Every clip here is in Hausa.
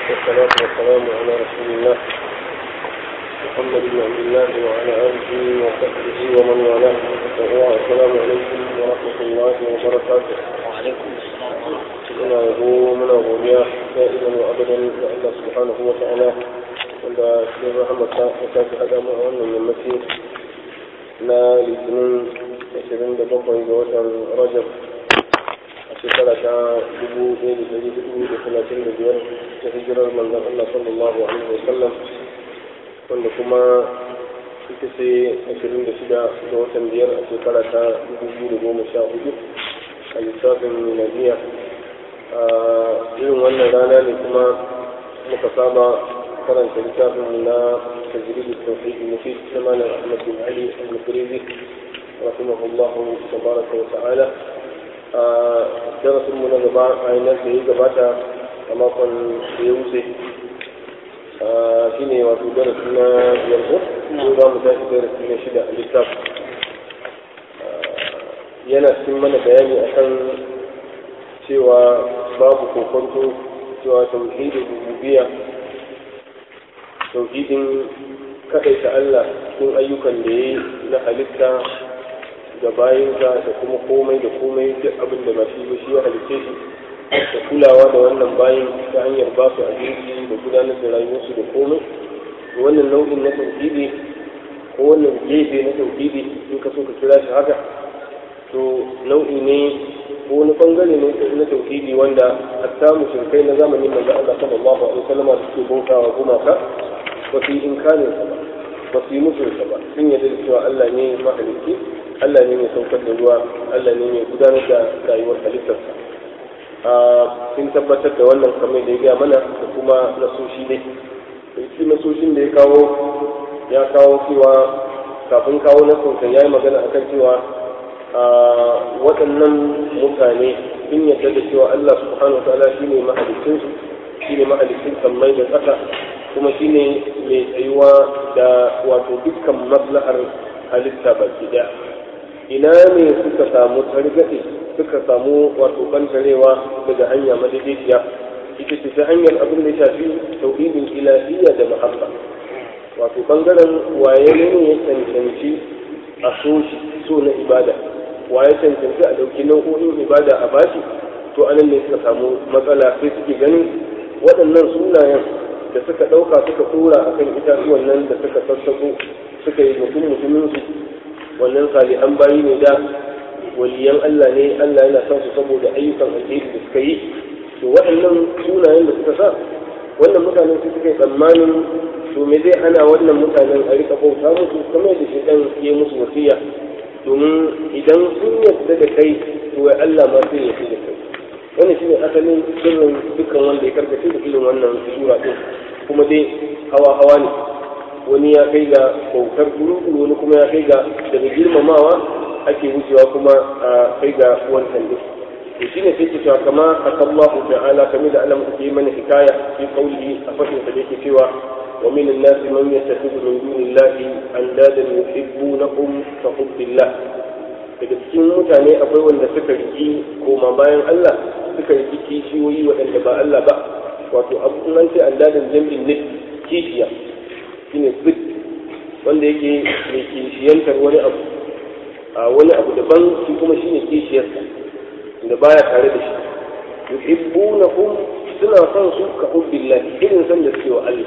والصلاة والسلام على رسول الله محمد بن عبد الله وعلى آله وصحبه ومن والاه السلام عليكم ورحمة الله وبركاته وعليكم السلام ورحمة الله muna yabo muna godiya da'iman wa abadan ga Allah subhanahu wa ta'ala wanda cikin rahamarsa ya sake haɗa mu a wannan yammaci na litinin 27 ga watan rajab a shekara ta 1435 ta hijirar manzon Allah sallallahu alaihi wa sallam wanda kuma ita ce 26 ga watan biyar a shekara ta 2014 a lissafin miladiya a irin wannan rana ne kuma muka saba karanta littafin na tajridu tawhid mufid na malam Ahmad bin Ali al-Mukrizi rahimahullahu tabaraka wa ta'ala a darasin mu na gaba a yanar da ya gabata a makon da ya wuce shine wato darasi na biyar ko za mu tashi darasi na shida a littafin yana cikin mana bayani akan cewa babu kokonto cewa tauhidin rububiyya tauhidin kaɗaita Allah cikin ayyukan da ya yi na halitta ga bayinsa da kuma komai da komai duk abin da ba shi ba shi ya halitte shi da kulawa da wannan bayin ta hanyar ba su abinci da gudanar da rayuwarsu da komai wannan nau'in na tauhidi ko wannan gefe na tauhidi in ka so ka kira shi haka to nau'i ne ko wani bangare ne na tauhidi wanda hatta mushrikai na zamanin manzo Allah sallallahu alaihi wasallam da suke bautawa gumaka ba su yi inkarin sa ba ba su yi musu sa ba sun yarda da cewa Allah ne mahalicci Allah ne mai saukar da ruwa Allah ne mai gudanar da rayuwar halittarsa a sun tabbatar da wannan kamar da ya gaya mana da kuma nasoshi dai shi nasoshin da ya kawo ya kawo cewa kafin kawo nasosa ya yi magana akan cewa waɗannan mutane sun yarda da cewa Allah subhanahu wa ta'ala shine mahalicin su shine mahalicin sammai da ƙasa kuma shine mai tsayuwa da wato dukkan maslahar halitta baki daya ina ne suka samu targaɗe suka samu wato bantarewa daga hanya madaidaiciya ita ce ta hanyar abin da ya shafi tauhidin ilahiyya da mahabba wato bangaren waye ne ya cancanci a so shi so na ibada wa ya cancanci a ɗauki nau'o'in ibada a bashi to anan ne suka samu matsala sai suke ganin waɗannan sunayen da suka ɗauka suka tura a kan itatuwan nan da suka sassaƙo suka yi mutum mutumin su wannan salihan bayi ne da waliyan Allah ne Allah yana son su saboda ayyukan alheri da suka yi to waɗannan sunayen da suka sa wannan mutanen su suka yi tsammanin to me zai ana wannan mutanen a rika bauta musu kamar da shi ɗan ya musu wasiya domin idan sun yarda da kai to wai Allah ma sai ya da kai wannan shine asalin sirrin dukkan wanda ya karkace da irin wannan sura din kuma dai hawa hawa ne wani ya kai ga bautar guru wani kuma ya kai ga daga girmamawa ake wucewa kuma a kai ga wancan din to shine sai ke cewa kama akallahu ta'ala kamar da Allah ke mana hikaya fi qawlihi a fadin sa da yake cewa ومن الناس من يتخذ من دون الله اندادا يحبونهم كحب الله daga cikin mutane akwai wanda suka riki koma bayan Allah suka riki kishiyoyi waɗanda ba Allah ba wato abubuwan ce an dadin jami'in ne kishiya shine bit wanda yake mai kishiyantar wani abu a wani abu daban shi kuma shine kishiyarsa da baya tare da shi yuhibbunahum suna son su ka hubbillah irin san da suke wa Allah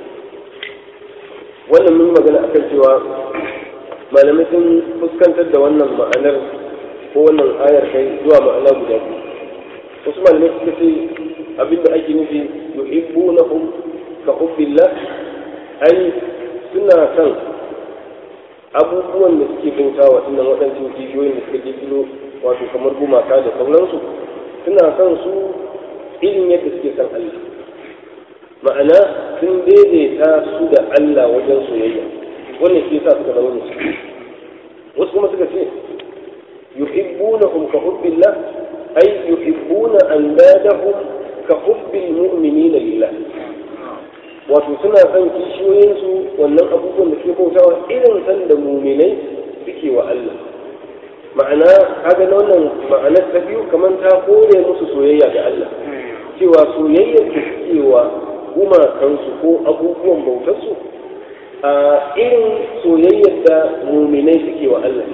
wannan mun magana akan cewa malamai sun fuskantar da wannan ma'anar ko wannan ayar kai zuwa ma'ana guda biyu wasu malamai suka ce abinda ake nufi yuhibbunahum ka hubbillah ai suna son abubuwan da suke bauta wa innan waɗancan jijiyoyin da suka kirkiro wato kamar gumaka da sauransu suna son su irin yadda suke son Allah ma'ana sun daidaita su da Allah wajen soyayya wannan shi yasa suka zama musulmi wasu kuma suka ce yuhibbunahum ka hubbillah ay yuhibbuna andadahum ka hubbil mu'minina lillah wato suna son kishiyoyinsu wannan abubuwan da suke bautawa irin san da muminai suke wa Allah ma'ana kaga na wannan ma'anar ta biyu kamar ta kore musu soyayya ga Allah cewa soyayyar da suke wa gumakansu ko abubuwan bautarsu a irin soyayyar da muminai suke wa Allah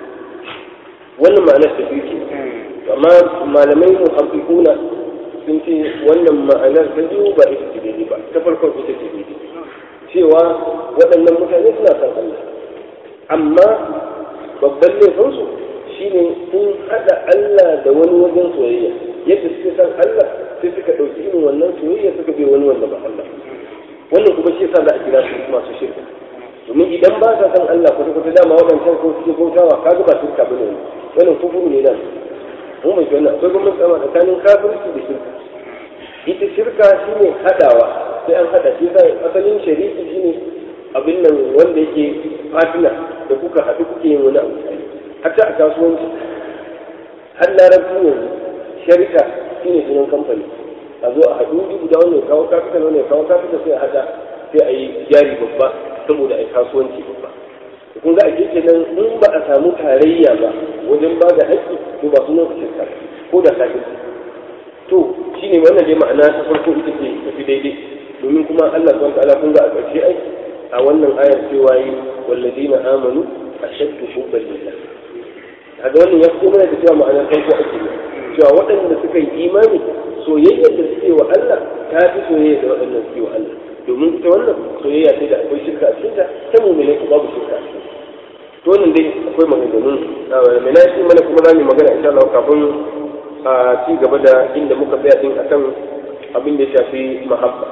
wannan ma'anar ta biyu ke amma malamai muhabbikuna sun ce wannan ma'anar ta biyu ba ita ce daidai ba ta farkon ita ce daidai cewa waɗannan mutane suna san Allah amma babban laifinsu shine sun haɗa Allah da wani wajen soyayya yadda suke san Allah sai suka ɗauki irin wannan soyayya suka bai wani wanda ba Allah wannan kuma shi yasa za a kira su masu shirka domin idan ba sa san Allah kwata kwata dama waɗancan ko suke bautawa kaga ba shirka bane wannan kufuru ne nan mun bai wannan akwai gwamnati tsama tsakanin kafirci da shirka ita shirka shine hadawa sai an hada shi sai asalin shariki shine abin nan wanda yake fatina da kuka haɗu kuke yin wani abu hatta a kasuwanci har larabci yanzu sharika shine sunan kamfani a zo a haɗu guda wanda ya kawo kafita wanda ya kawo kafita sai a hada sai a yi jari babba saboda a yi kasuwanci babba kun ga a kenan in ba a samu tarayya ba wajen ba da haƙƙi to ba sunan su shirka ko da kafin to shine wannan dai ma'ana ta farko ita ce tafi daidai domin kuma Allah subhanahu ta'ala kun ga a ƙarshe ai a wannan ayar cewa yi wallazina amanu ashaddu hubban lillah kaga wannan ya fito mana da cewa ma'anar farko ake ne cewa waɗanda suka yi imani soyayyar da suke wa Allah ta fi soyayya da waɗanda suke wa Allah domin ita wannan soyayya ce da akwai shirka a cikinta ta mummune ko babu shirka a cikinta to wannan dai akwai maganganun mai na shi mana kuma za mu magana insha Allah kafin a ci gaba da inda muka tsaya din akan abin da ya shafi mahabba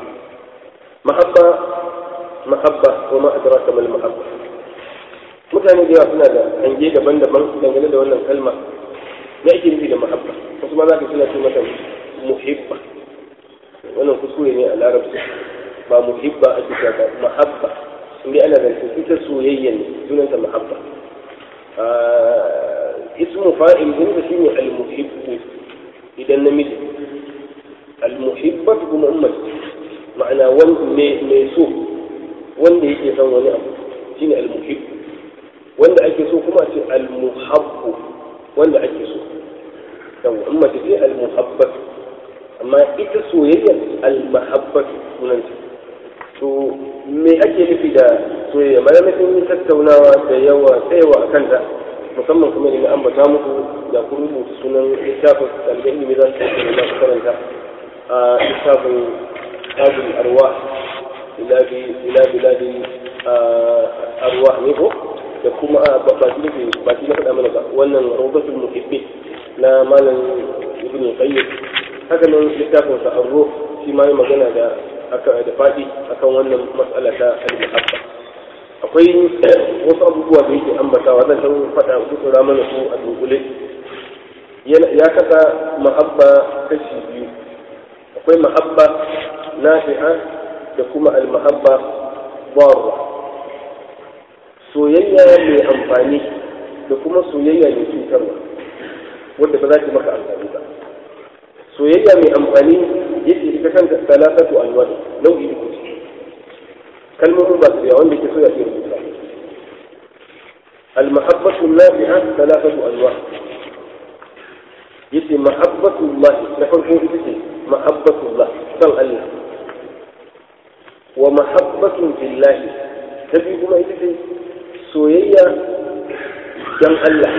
mahabba mahabba ko ma adraka mal mahabba mutane da yawa suna da hange daban-daban dangane da wannan kalma me ake nufi da mahabba wasu ma za ka suna ce mata muhibba wannan kuskure ne a larabci ba muhibba a cikin ba mahabba inda ana zance ita soyayya ne sunanta mahabba ismu fa'il din da shine al-muhibbu idan namiji al-muhibba kuma ummati ma'ana wanda mai so wanda yake son wani abu shine al-muhibbu wanda ake so kuma ce al-muhabbu wanda ake so yawa ummati ce al-muhabbatu amma ita soyayya al-mahabbatu sunanta to me ake nufi da soyayya malamai sun yi tattaunawa da yawa tsayawa a kanta musamman kuma ne ambata muku da ku rubuta sunan littafin ɗaliban ilimi za su yi da su karanta a littafin tajul arwa ila biladi arwa ne ko da kuma ba shi ba shi na faɗa mana ba wannan rawdatul muhibbi na malam ibn qayyim haka nan littafin sa arro shi ma yi magana da aka da faɗi akan wannan mas'ala ta al-muhabba akwai wasu abubuwa da yake ambatawa zan san faɗa kusura mana su a dunkule ya kasa mahabba kashi biyu akwai mahabba nafi'a da kuma al-mahabba barra soyayya mai amfani da kuma soyayya mai cutarwa wadda ba za ta maka amfani ba soyayya mai amfani yake ita kanta salatatu alwani nau'i uku ce kalmomin ba su yawa wanda ke so ya ke rubuta المحبة النافعة ثلاثة أنواع يتي محبة الله نحن يتي محبة الله صل الله ومحبة في الله تبي كما يتي سويا جن الله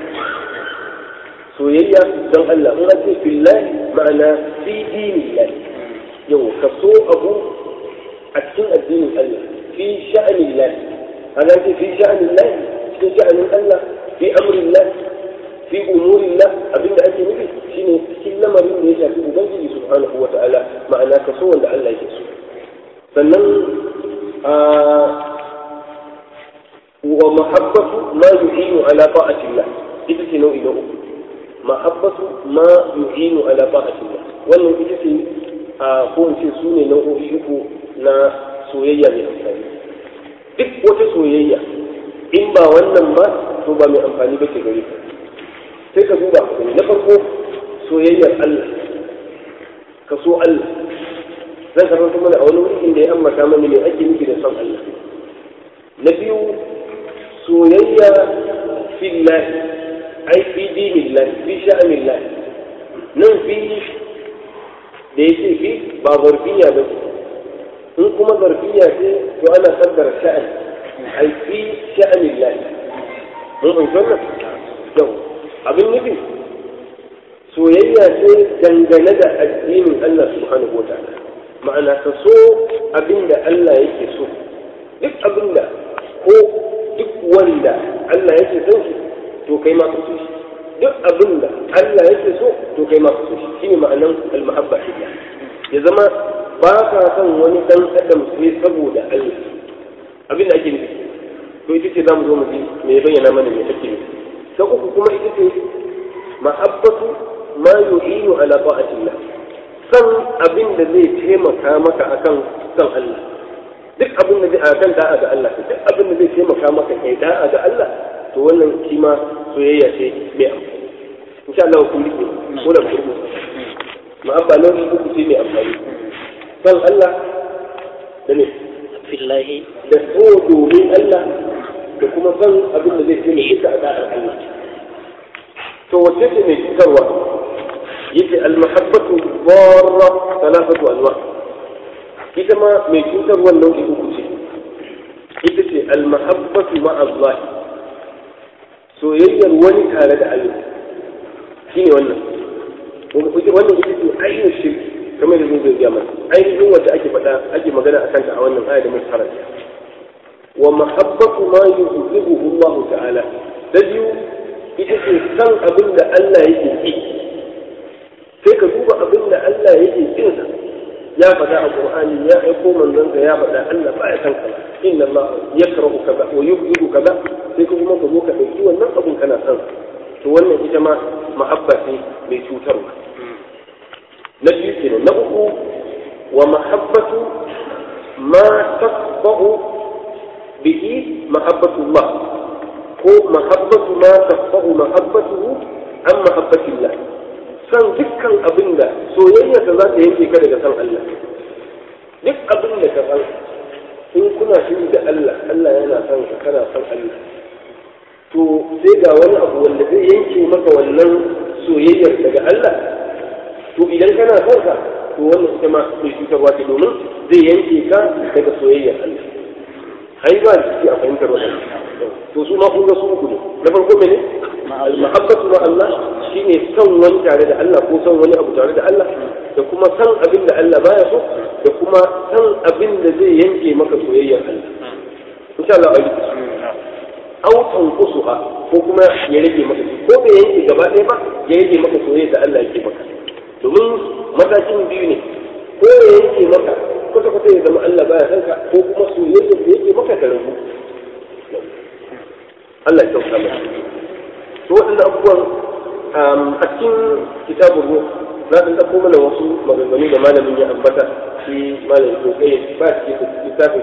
سويا جن الله هنا في الله معنى في دين الله يو كسو أبو أتين الدين الله في شأن الله هذا في شأن الله في شأن الله في أمر الله في أمور الله أبين أنت نبي شيني كل مريم ليس في أبنجي سبحانه وتعالى معنى كسو أن الله يكسو فنن آه ومحبة ما يعين على طاعة الله إذا نوع نوع محبة ما يعين على طاعة الله wannan ita ce a kowace su ne nau'o'i uku na soyayya mai amfani duk wata soyayya in ba wannan ba to ba mai amfani ba ke gare ka sai ka duba ka na farko soyayyar Allah ka so Allah zan karanta mana a wani wuri inda ya ambata mana me ake nufi da son Allah na biyu soyayya fillah ai fi dinillah fi sha'anillah nan fi da yake fi ba zarfiya ba in kuma zarfiya ce to ana kaddara sha'an ai fi sha'anin lahi mun fahimci wannan yau abin nufi soyayya ce dangane da addinin Allah subhanahu wa ta'ala ma'ana ka so abin da Allah yake so duk abin da ko duk wanda Allah yake son shi to kai ma ka so shi duk abin da Allah yake so to kai ma ka so shi shine ma'anan al-mahabba fillah ya zama ba ka son wani dan adam sai saboda Allah abin da ake nufi to ita ce zamu zo mu ji me bayyana mana me ake nufi ta uku kuma ita ce mahabbatu ma yu'inu ala ta'atillah san abin da zai taimaka maka akan san Allah duk abin da zai akan da'a ga Allah duk abin da zai taimaka maka kai da'a ga Allah to wannan shi ma soyayya ce mai amfani insha Allah ku rike ko da ku ma'abba nau'i uku ce mai amfani san Allah da ne fillahi da so domin Allah da kuma san abin da zai taimaka ka a da'ar Allah to wacce ce mai cutarwa yace almahabbatu dharra thalathatu anwa ita ma mai cutar wannan nau'i uku ce ita ce almahabbatu ma Allah soyayyar wani tare da Allah shine wannan wannan ita ce ainihin shirki kamar da zai zai gaya mana ainihin wanda ake faɗa ake magana a kanta a wannan aya da muka karanta wa mahabbatu ma yuhibbuhu Allah ta'ala da biyu ita ce san abin da Allah yake ki sai ka duba abin da Allah yake kin sa ya faɗa a Qur'ani ya aiko manzon ya faɗa Allah ba ya san kaza inna Allah yakrahu kaza wa yubghidu kaza sai ka kuma ka zo ka dauki wannan abin kana san to wannan ita ma mahabba ce mai cutarwa na biyu kenan na uku wa mahabbatu ma tasbahu bihi mahabbatu Allah ko mahabbatu ma tasbahu mahabbatuhu an mahabbatillah san dukkan abin da soyayyarsa za ta yanke ka daga san Allah duk abin da ka san in kuna shiri da Allah Allah yana son ka kana son Allah to sai ga wani abu wanda zai yanke maka wannan soyayyar daga Allah to idan kana son ka to wannan ita ma mai cutarwa ce domin zai yanke ka daga soyayyar Allah ai ba shi a fahimtar wannan to su ma kun ga su uku ne na farko mene al-mahabbatu ma Allah shine son wani tare da Allah ko son wani abu tare da Allah da kuma san abin da Allah baya so da kuma san abin da zai yanke maka soyayyar Allah insha Allah a au tanqusuha ko kuma ya rage maka ko bai yanke gaba ɗaya ba ya rage maka soyayya da Allah yake maka domin matakin biyu ne ko ya yanke maka kwata kwata ya zama Allah baya san ka ko kuma soyayya da yake maka ta rabu Allah ya kyauta maka to waɗannan abubuwan a cikin kitabun ruh na ɗan ɗauko mana wasu maganganu da malamin ya ambata shi malamin ko kai ba shi littafin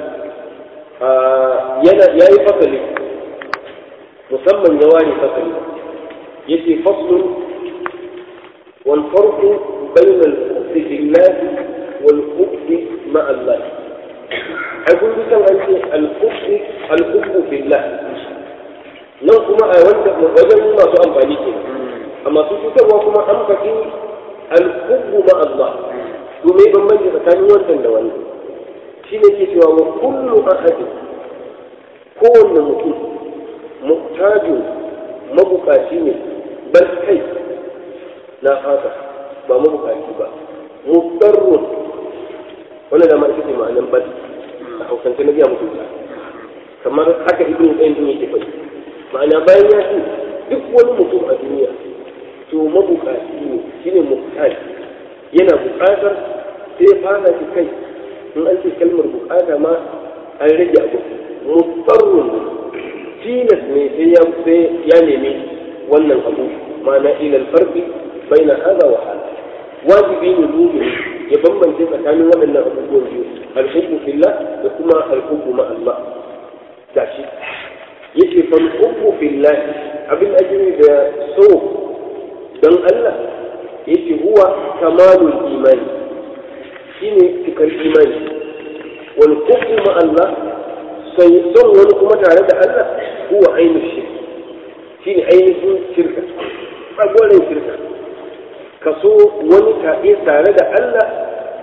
yana yayi fasali musamman ya ware fasali yace faslun wal farqu bain al hubbi billah wal hubbi ma Allah ai kun san an ce al hubbi al hubbu billah nan kuma a wanda wajen masu amfani ke a masu cutarwa kuma an faɗi al hubbu ma Allah to me bambanci tsakanin wannan da wannan shi ne ke cewa wa kullu ahadin kowanne mutum muhtajin mabukaci ne bal kai na haka ba mabukaci ba mudarrun wannan da ma ita ce ma'anan bal a hausance na biya mutum kamar haka ibn qayyim yake faɗi ma'ana bayan ya ce duk wani mutum a duniya to mabukaci ne shine muhtaji yana bukatar sai ya fara shi kai in an ce kalmar bukata ma an rage abu mutarrun tilas ne sai ya sai ya nemi wannan abu ma'ana ilal farqi baina hada wa hada wajibi ne mu'min ya bambance tsakanin waɗannan abubuwan biyu al-hubbu fillah da kuma al-hubbu ma Allah gashi yace fal hubbu fillah abin ajiri da so dan Allah yace huwa kamalul imani shine cikar imani wal hubbu ma Allah sai son wani kuma tare da Allah huwa ainihin shirk shine ainihin shirka tsagwarin shirka ka so wani tare da Allah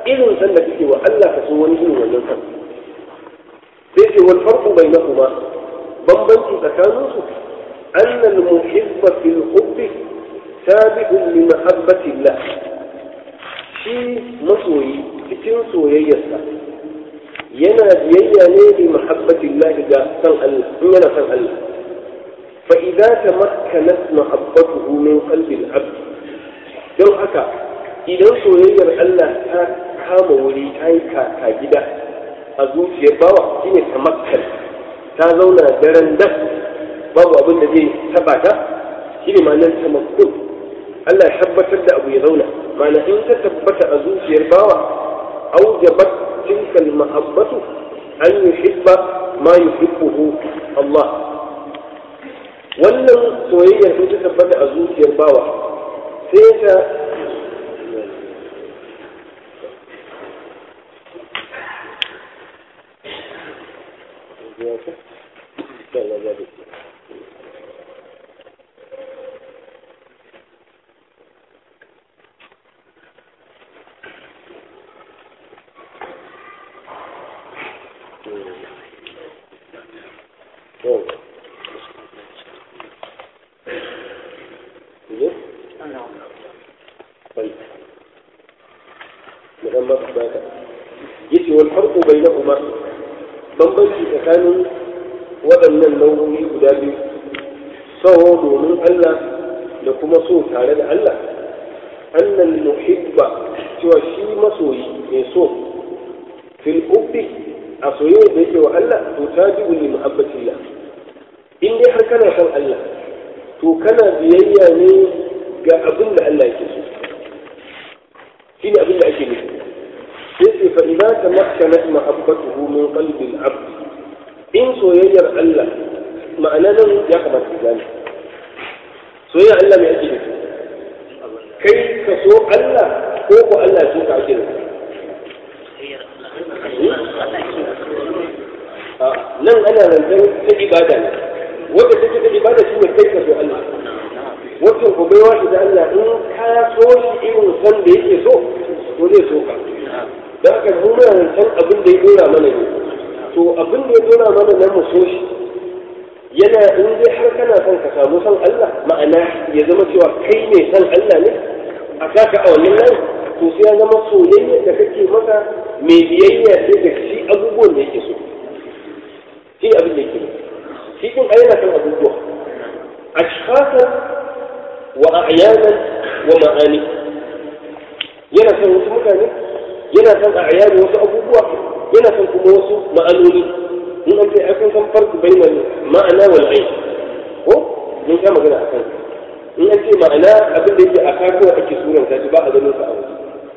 irin san da kake wa Allah ka so wani irin wannan san sai ce wal farqu bainahuma bambanci tsakanin su anna al muhibba fil hubbi tabi'un li mahabbati Allah shi masoyi cikin soyayyarsa yana biyayya ne li mahabbati Allah ga san Allah in yana san Allah fa idza tamakkanat mahabbatuhu min qalbi al-abd don haka idan soyayyar Allah ta kama wuri ta yi kaka gida a zuciyar bawa shine tamakkan ta zauna daren das babu abin da zai taba ta shine ma'anar tamakkun Allah ya tabbatar da abu ya zauna ma'ana in ta tabbata a zuciyar bawa aujabat tilka al-mahabbatu an yuhibba ma yuhibbuhu Allah wannan soyayyar sun ta tabbata a zuciyar bawa sai ta yace wal farqu bainahuma bambanci tsakanin waɗannan nau'o'i guda biyu sawo domin Allah da kuma so tare da Allah annal muhibba cewa shi masoyi mai so fil ubbi a soyayya da yake wa Allah to tabi'u li muhabbatillah in dai har kana son Allah to kana biyayya ne ga abin da Allah yake so shine abin da ake nufi yace fa idza tamakkanat mahabbatuhu min qalbi al-abd in soyayyar Allah ma'ana nan ya kamata ka gane soyayyar Allah mai ake nufi kai ka so Allah ko ko Allah so ka ake nufi nan ana zancen ta ibada ne wanda take ta ibada shine kai ka so Allah wacce ko baiwa shi da Allah in ka so shi irin san da yake so to zai so ka da haka mu muna zancen abin da ya dora mana ne to abin da ya dora mana na mu so shi yana in dai har kana son ka samu son Allah ma'ana ya zama cewa kai ne son Allah ne a kaka a wannan layi to sai ya zama soyayya da kake masa mai biyayya sai da shi abubuwan da yake so shi abin da yake shi din ayyana kan abubuwa ashkhatan wa a'yanan wa ma'ani yana son wasu mutane yana son a ayani wasu abubuwa yana son kuma wasu ma'anoni in an ce ai kun san farko bainal ma'ana wal ayn ko mun sha magana a kan in an ce ma'ana abin da yake a kako ake suran ta ba a ganin sa a waje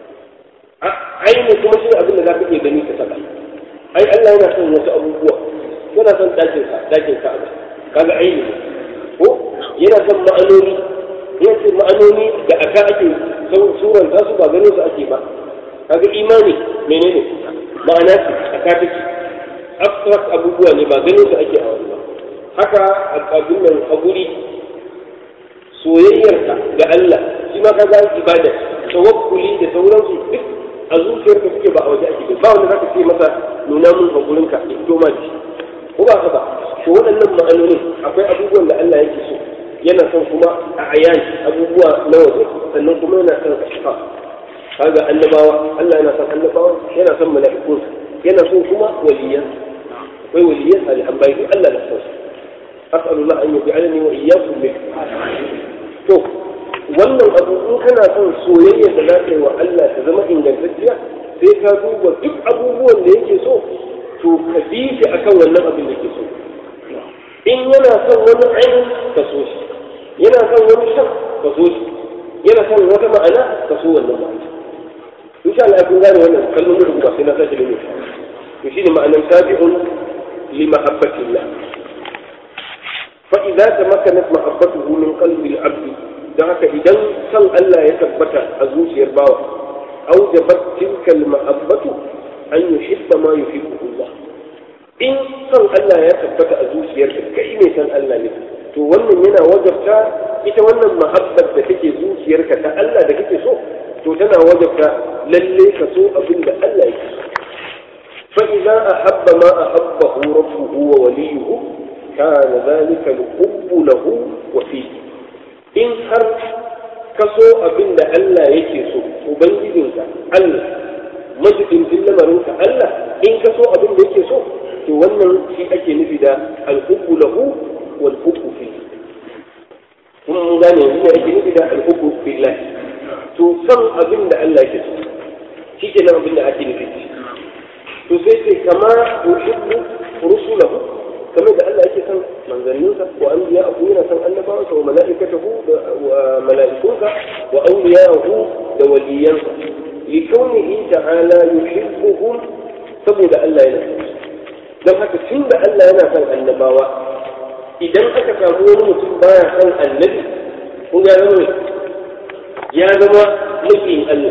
aini kuma shi abin da za ka iya gani ka saka ai Allah yana son wasu abubuwa yana son dakin sa dakin sa kaga aini ne ko yana son ma'anoni yana ce ma'anoni da aka ake suran ta su ba ganin su ake ba kaga imani menene ma'ana ce a katiki abstract abubuwa ne ba ganin su ake a wani ba haka abin nan a guri soyayyarka ga Allah shi ma kaga ibada tawakkuli da sauransu duk a zuciyarka suke ba a waje ake ba wanda zaka ce masa nuna mun hakurinka ya fito ma shi ko ba ka ba to waɗannan ma'anonin akwai abubuwan da Allah yake so yana son kuma a ayan abubuwa na waje sannan kuma yana son ashfa kaga annabawa Allah yana son annabawa yana son mala'ikun yana son kuma waliyan akwai waliyan salihan bayi Allah da son as'alullah an yaj'alani wa iyyakum min to wannan abu in kana son soyayya da za ka yi wa Allah ta zama ingantacciya sai ka duba duk abubuwan da yake so to ka bi shi akan wannan abin da yake so in yana son wani aini ka so shi yana son wani shan ka so shi yana son wata ma'ana ka so wannan ma'ana insha Allah kun gane wannan kallon mutum ba sai na sake da mutum to shine ma'anan tabi'un li mahabbatillah fa idza tamakkanat mahabbatuhu min qalbi al-'abd dan haka idan san Allah ya tabbata a zuciyar bawa aujabat tilka al-mahabbatu an yuhibba ma yuhibbu Allah in san Allah ya tabbata a zuciyarka kai ne san Allah ne to wannan yana wajabta ita wannan mahabbar da take zuciyarka ta Allah da kake so to tana wajabta lalle ka so abin da Allah yake so فإذا أحب ما أحبه ربه ووليه كان ذلك الحب له وفيه إن هر كسو أبن ألا يكسو وبنجدنك ألا مجد في لمرنك ألا إن كسو أبن يكسو تولى في أجل نفدا الحب له والحب فيه mun gane yanzu ne ake nufi da alhubbu billahi to san abin da Allah yake so shi ke nan abin da ake nufi to sai ce kama yuhibbu rusulahu kamar da Allah yake san manzanninsa wa anbiya'ahu yana san annabawansa wa mala'ikatahu wa mala'ikunsa wa awliya'ahu da waliyansa li kaunihi ta'ala yuhibbuhum saboda Allah yana san dan haka tunda Allah yana san annabawa idan aka samu wani mutum baya san annabi kun ya zama ya zama mafiyin Allah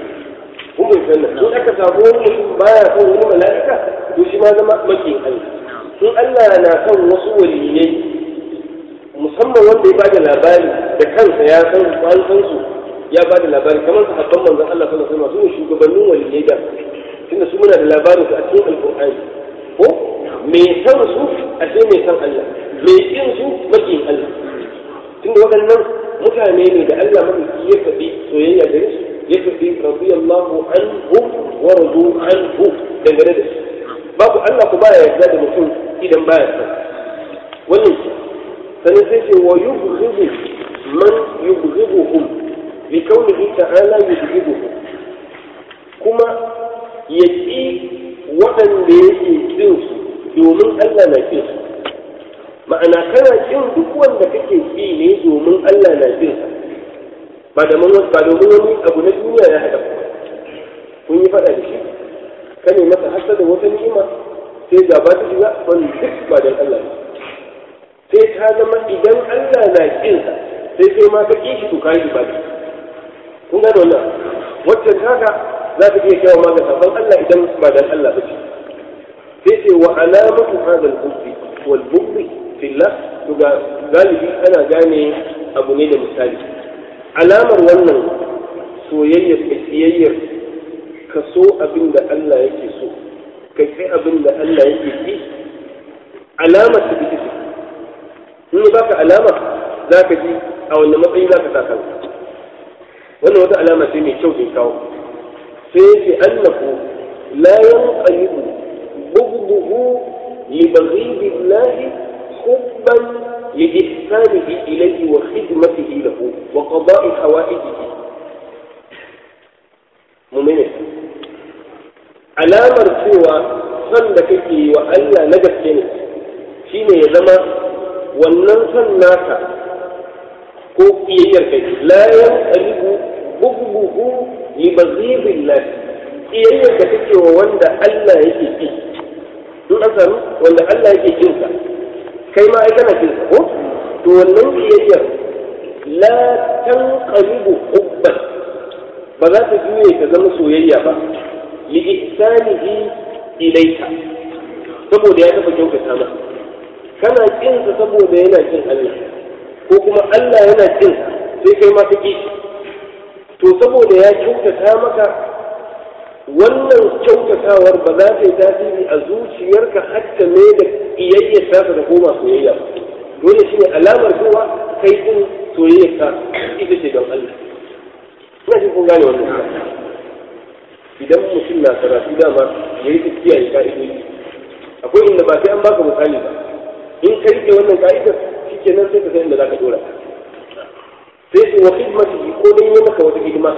kun bai san in aka samu wani mutum baya son wani mala'ika to shi ma zama makin Allah in Allah na son wasu waliyai musamman wanda ya bada labari da kansa ya san an san su ya bada labari kamar sahabban manzon Allah sallallahu alaihi wasallam su ne shugabannin waliyai da tunda su muna da labarin su a cikin alqur'ani ko me san su a sai me san Allah me kin su makin Allah tunda waɗannan mutane ne da Allah madauki ya faɗi soyayya gare su يكفي رضي الله عنهم ورضوا عنه dangane da su babu Allah ku baya yarda da mutum idan baya san wannan sanin sai ce wa yubghidu man yubghiduhum li kaunihi ta'ala yubghiduhum kuma ya ƙi waɗanda yake kin su domin Allah na kin su ma'ana kana kin duk wanda kake ƙi ne domin Allah na kin sa ba da mun ba domin wani abu na duniya ya haɗa ku kun yi faɗa da shi ka ne masa hasa da wata ni'ima sai gaba ta shiga wani duk ba don Allah sai ta zama idan Allah na kin sa sai sai ma ka kishi to kai ba da kun ga wannan wacce haka za ta iya kawo ma ga sabon Allah idan ba don Allah ba ce sai ce wa alamatu hadha al-hubbi wal bughd fillah to ga galibi ana gane abu ne da misali alamar wannan soyayyar da kiyayyar ka so abin da Allah yake so ka kai abin da Allah yake ki alamar ta bita in ba ka alama za ka ji a wanne matsayi za ka sa kanka wannan wata alama ce mai kyau da kawo sai yace annahu la yanqalibu bughduhu li baghidillahi hubban لإحسانه إليه وخدمته له وقضاء حوائجه مؤمنة alamar cewa son da kake yi wa Allah na gaske ne shine ya zama wannan son naka ko kiyayyar kai la yanqalibu bughduhu li baghibillah kiyayyar da kake wa wanda Allah yake ki in an samu wanda Allah yake kinsa kai ma ai kana kinsa ko to wannan kiyayyar la tanqalibu hubban ba za ta juye ta zama soyayya ba li ihsanihi ilayka saboda ya taba kyautata maka kana kinsa saboda yana kin Allah ko kuma Allah yana kin sai kai ma kake to saboda ya kyautata maka wannan kyautatawar ba za ta yi tasiri a zuciyarka hatta ne da iyayyar ta da koma soyayya dole shine alamar cewa kai din soyayyar ka ita ce don Allah ina jin kun gane wannan idan mutum na karatu dama ya yi tafiya ya ka'idoji akwai inda ba sai an baka misali ba in ka rike wannan ka'idar shikenan sai ka san inda za ka dora sai su wa khidmatihi ko dai yi maka wata hidima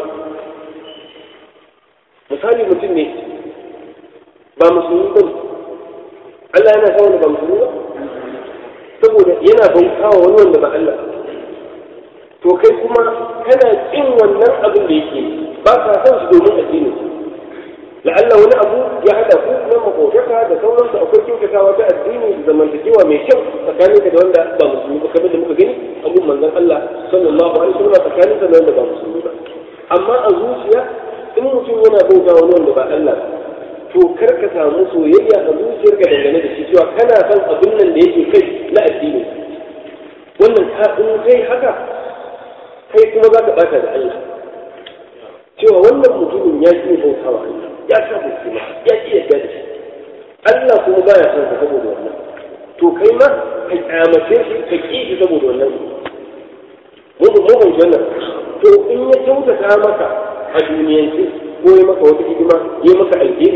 misali mutum ne ba musulmi ba Allah yana sa wanda ba musulmi ba saboda yana bautawa wani wanda ba Allah to kai kuma kana kin wannan abin da yake ba ka san shi domin addini la'alla wani abu ya hada ku na makotaka da sauransu akwai kyautatawa ta addini da zamantakewa mai kyau tsakanin ka da wanda ba musulmi ba kamar da muka gani abun manzon Allah sallallahu alaihi wasallam tsakanin ka da wanda ba musulmi ba amma a zuciya in mutum yana bauta wani wanda ba Allah to kar ka samu soyayya a zuciyarka dangane da shi cewa kana son abin nan da yake kai na addini wannan ka in kai haka kai kuma za ka bata da Allah cewa wannan mutumin ya ƙi bautawa ya sa mutum ya ƙi yadda da shi Allah kuma baya son ka saboda wannan to kai ma ka kyamace shi ka ƙi shi saboda wannan mu mu mu wannan to in ya kyautata maka a duniyance ko ya maka wata hidima ya maka alheri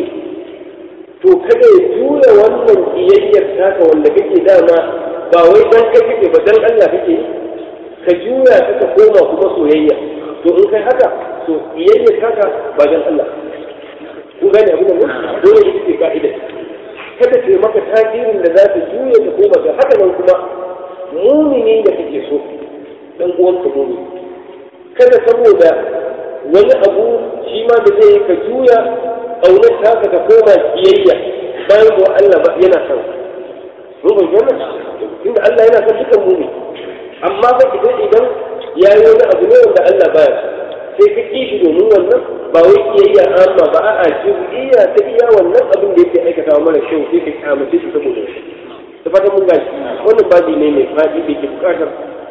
to kada ya tura wannan kiyayyar taka wanda kake dama ba wai dan kai kake ba dan Allah kake yi ka juya ta ka koma kuma soyayya to in kai haka to kiyayyar taka ba dan Allah kun gane abin nan dole ita ce ka'ida kada ta maka tasirin da za ta juya ta koma ga haka nan kuma mumini da kake so dan uwanka mumini kada saboda wani abu shi ma da zai ka juya ƙaunar taka ta koma kiyayya bayan ko Allah ba yana son mun ban wannan inda Allah yana son dukan mumini amma ba idan idan ya yi wani abu ne wanda Allah baya so sai ka ƙi shi domin wannan ba wai kiyayya amma ba a'a juz'iyya ta iya wannan abin da yake aikata mara kyau sai ka kyamace shi saboda shi da fatan mun gashi wannan babi ne mai faɗi da ke buƙatar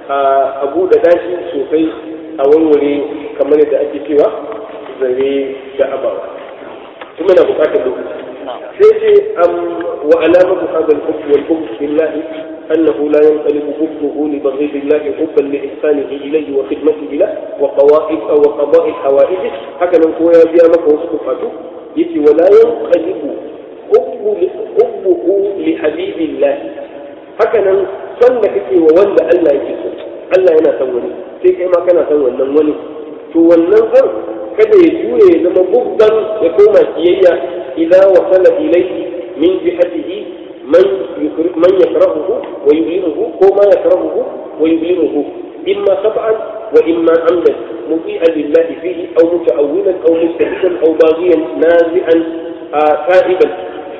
a buɗe dashi sosai a warware kamar yadda ake cewa zare da abawa kuma na buƙatar lokaci sai ce wa alamatu hadha al-hubb wal hubb billahi أنه لا ينقلب حبه لبغيض الله حبا لإحسانه إليه وخدمته له وقوائد أو وقضاء حوائجه هكذا هو يبيع مك وصفاته يتي ولا ينقلب حب حبه لحبيب الله هكذا صلى كتي وولى ألا يجسد ألا ينا سوني sai kai ma kana san wannan wani to wannan san kada ya juye ya zama bugdan ya koma kiyayya idan wasala ilayhi min jihatihi من من يكرهه ويؤلمه وما يكرهه ويؤلمه إما خطأ وإما عمدا مطيعا لله فيه أو متأولا أو مستحسا أو باغيا نازعا تائبا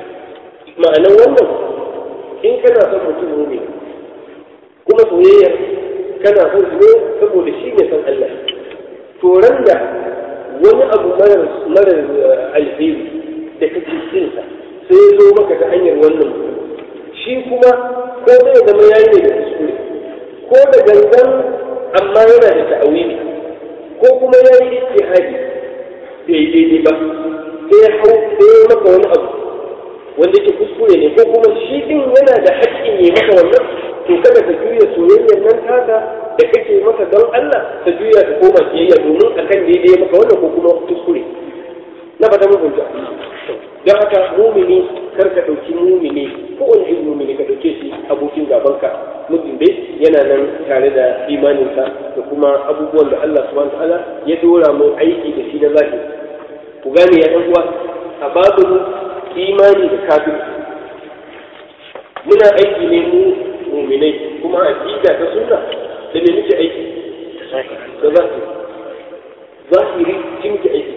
معنى wannan in kana son mutum ne kuma soyayya kana son su ne saboda shi ne san Allah to da wani abu marar alheri da kake cinsa sai ya zo maka ta hanyar wannan shi kuma ko zai zama yayi ne da kuskure ko da gangan amma yana da ta'awili ko kuma yayi ijtihadi bai daidai ba sai ya hau sai ya maka wani abu wanda ke kuskure ne ko kuma shi din yana da haƙƙin ya maka wannan to kada ka juya soyayyar nan taka da kake maka don Allah ka juya ka koma kiyayya domin akan daidai ya maka wannan ko kuma kuskure na fata mun fahimta don haka mumini kar ka ɗauki mumini ko wani irin mumini ka ɗauke shi abokin gabanka mutum dai yana nan tare da imaninsa da kuma abubuwan da Allah subhanahu ta'ala ya dora mu aiki da shi na zahiri ku gane ya ɗan uwa a babin imani da kafirci muna aiki ne mu muminai kuma aqida ta sunna da me muke aiki da zahiri zahiri shi muke aiki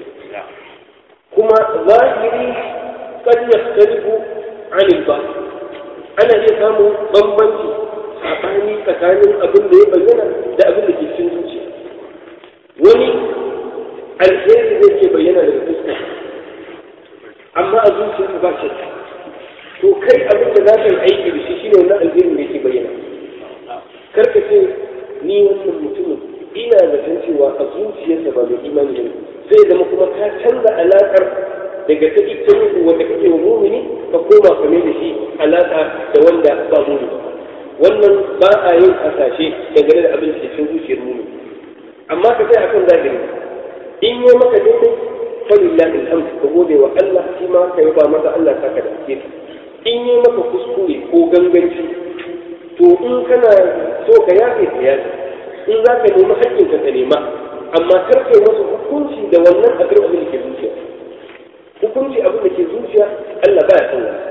kuma zahiri kan yaktalifu anil ba ana iya samun bambanci tsakani tsakanin abin da ya bayyana da abin da ke cikin zuciya wani alheri zai ke bayyana daga fuska amma a zuciyarsa ba shi to kai abin da za ka yi aiki da shi shine wannan alherin da yake bayyana karka ce ni wannan mutumin ina zaton cewa a zuciyarsa ba mai imani ne zai zama kuma ka canza alaƙar daga ta ita ruhu wanda kake wa mumini ka koma ka da shi alaƙa da wanda ba mumini wannan ba a yin hasashe dangane da abin da cikin zuciyar mumini amma ka sai akan zahiri in yi maka daidai falillahi alhamdu ka gode wa Allah shi ma ka yaba masa Allah ka ka dace in yi maka kuskure ko ganganci to in kana so ka yafe ka yafe in za ka nemi haƙƙinka ka nema amma kar kai masa hukunci da wannan abin abin da ke zuciya hukunci abin da ke zuciya Allah baya san wani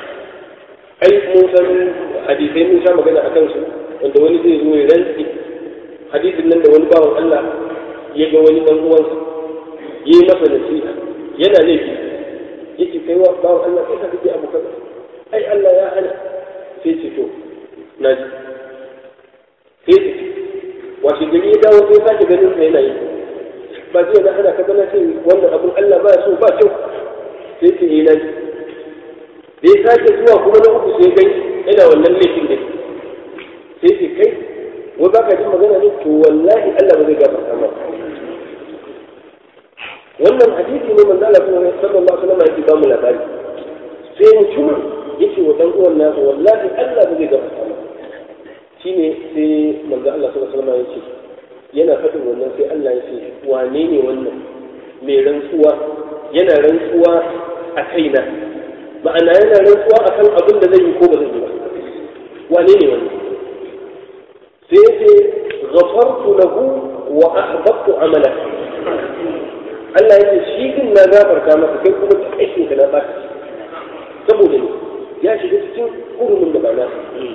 ai mun san hadisai mun sha magana a kansu wanda wani zai zo ya rantsi hadisin nan da wani bawan Allah ya ga wani dan uwansa yi masa nasiha yana laifi yake kai wa bawan Allah kai ka kake abu kaza ai Allah ya hana sai ce to na ji sai ce washe gari ya dawo sai sake ganin sa yana yi ba zai na hana ka gana ce wannan abin Allah ba so ba kyau sai ce yi nan da ya sake zuwa kuma na uku sai gani yana wannan laifin da sai ce kai wai ba ka jin magana ne to wallahi Allah ba zai gafarta maka wannan hadisi ne manzo Allah sallallahu alaihi wasallam yake ba mu labari sai mutumin yake wa dan uwan nasa wallahi Allah ba zai gafarta maka shine sai manzo Allah sallallahu alaihi wasallam yake yana faɗin wannan sai Allah ya ce wane ne wannan mai rantsuwa yana rantsuwa a kaina ma'ana yana rantsuwa akan abin da zai yi ko ba zai yi ba wane ne wannan sai ya ce ghafartu lahu wa ahbabtu amalaka Allah ya ce shi din na gafarta maka kai kuma duk aikin ka na baka saboda ne ya shiga cikin hurumin da ba na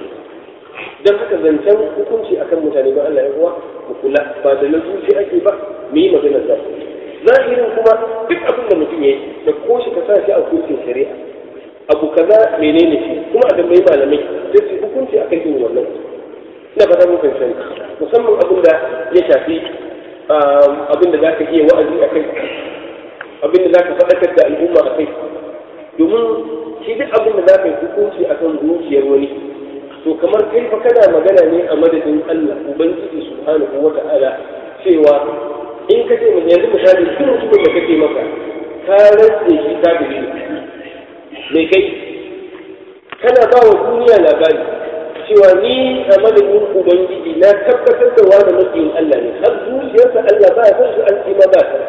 dan haka zancen hukunci akan mutane ba Allah ya kuwa mu kula ba da zuci ake ba mu yi magana da zahirin kuma duk abin da mutum yayi da ko shi ka sa shi a hukuncin shari'a abu kaza menene shi kuma a tambayi malamai sai su hukunci akan irin wannan ina fata mun fahimta musamman abin da ya shafi abin da zaka iya wa'azi akai abin da zaka faɗakar da al'umma akai domin shi duk abin da zaka yi hukunci akan zuciyar wani to kamar kai fa kana magana ne a madadin Allah ubangiji subhanahu wata'ala cewa in ka ce mu yanzu misali duk mutumin da kake maka ka rantse shi kafiri ne me kai kana ba wa duniya labari cewa ni a madadin ubangiji na tabbatar da wani mafiyin Allah ne har zuciyarsa Allah ba ya san shi an ce ma ba ta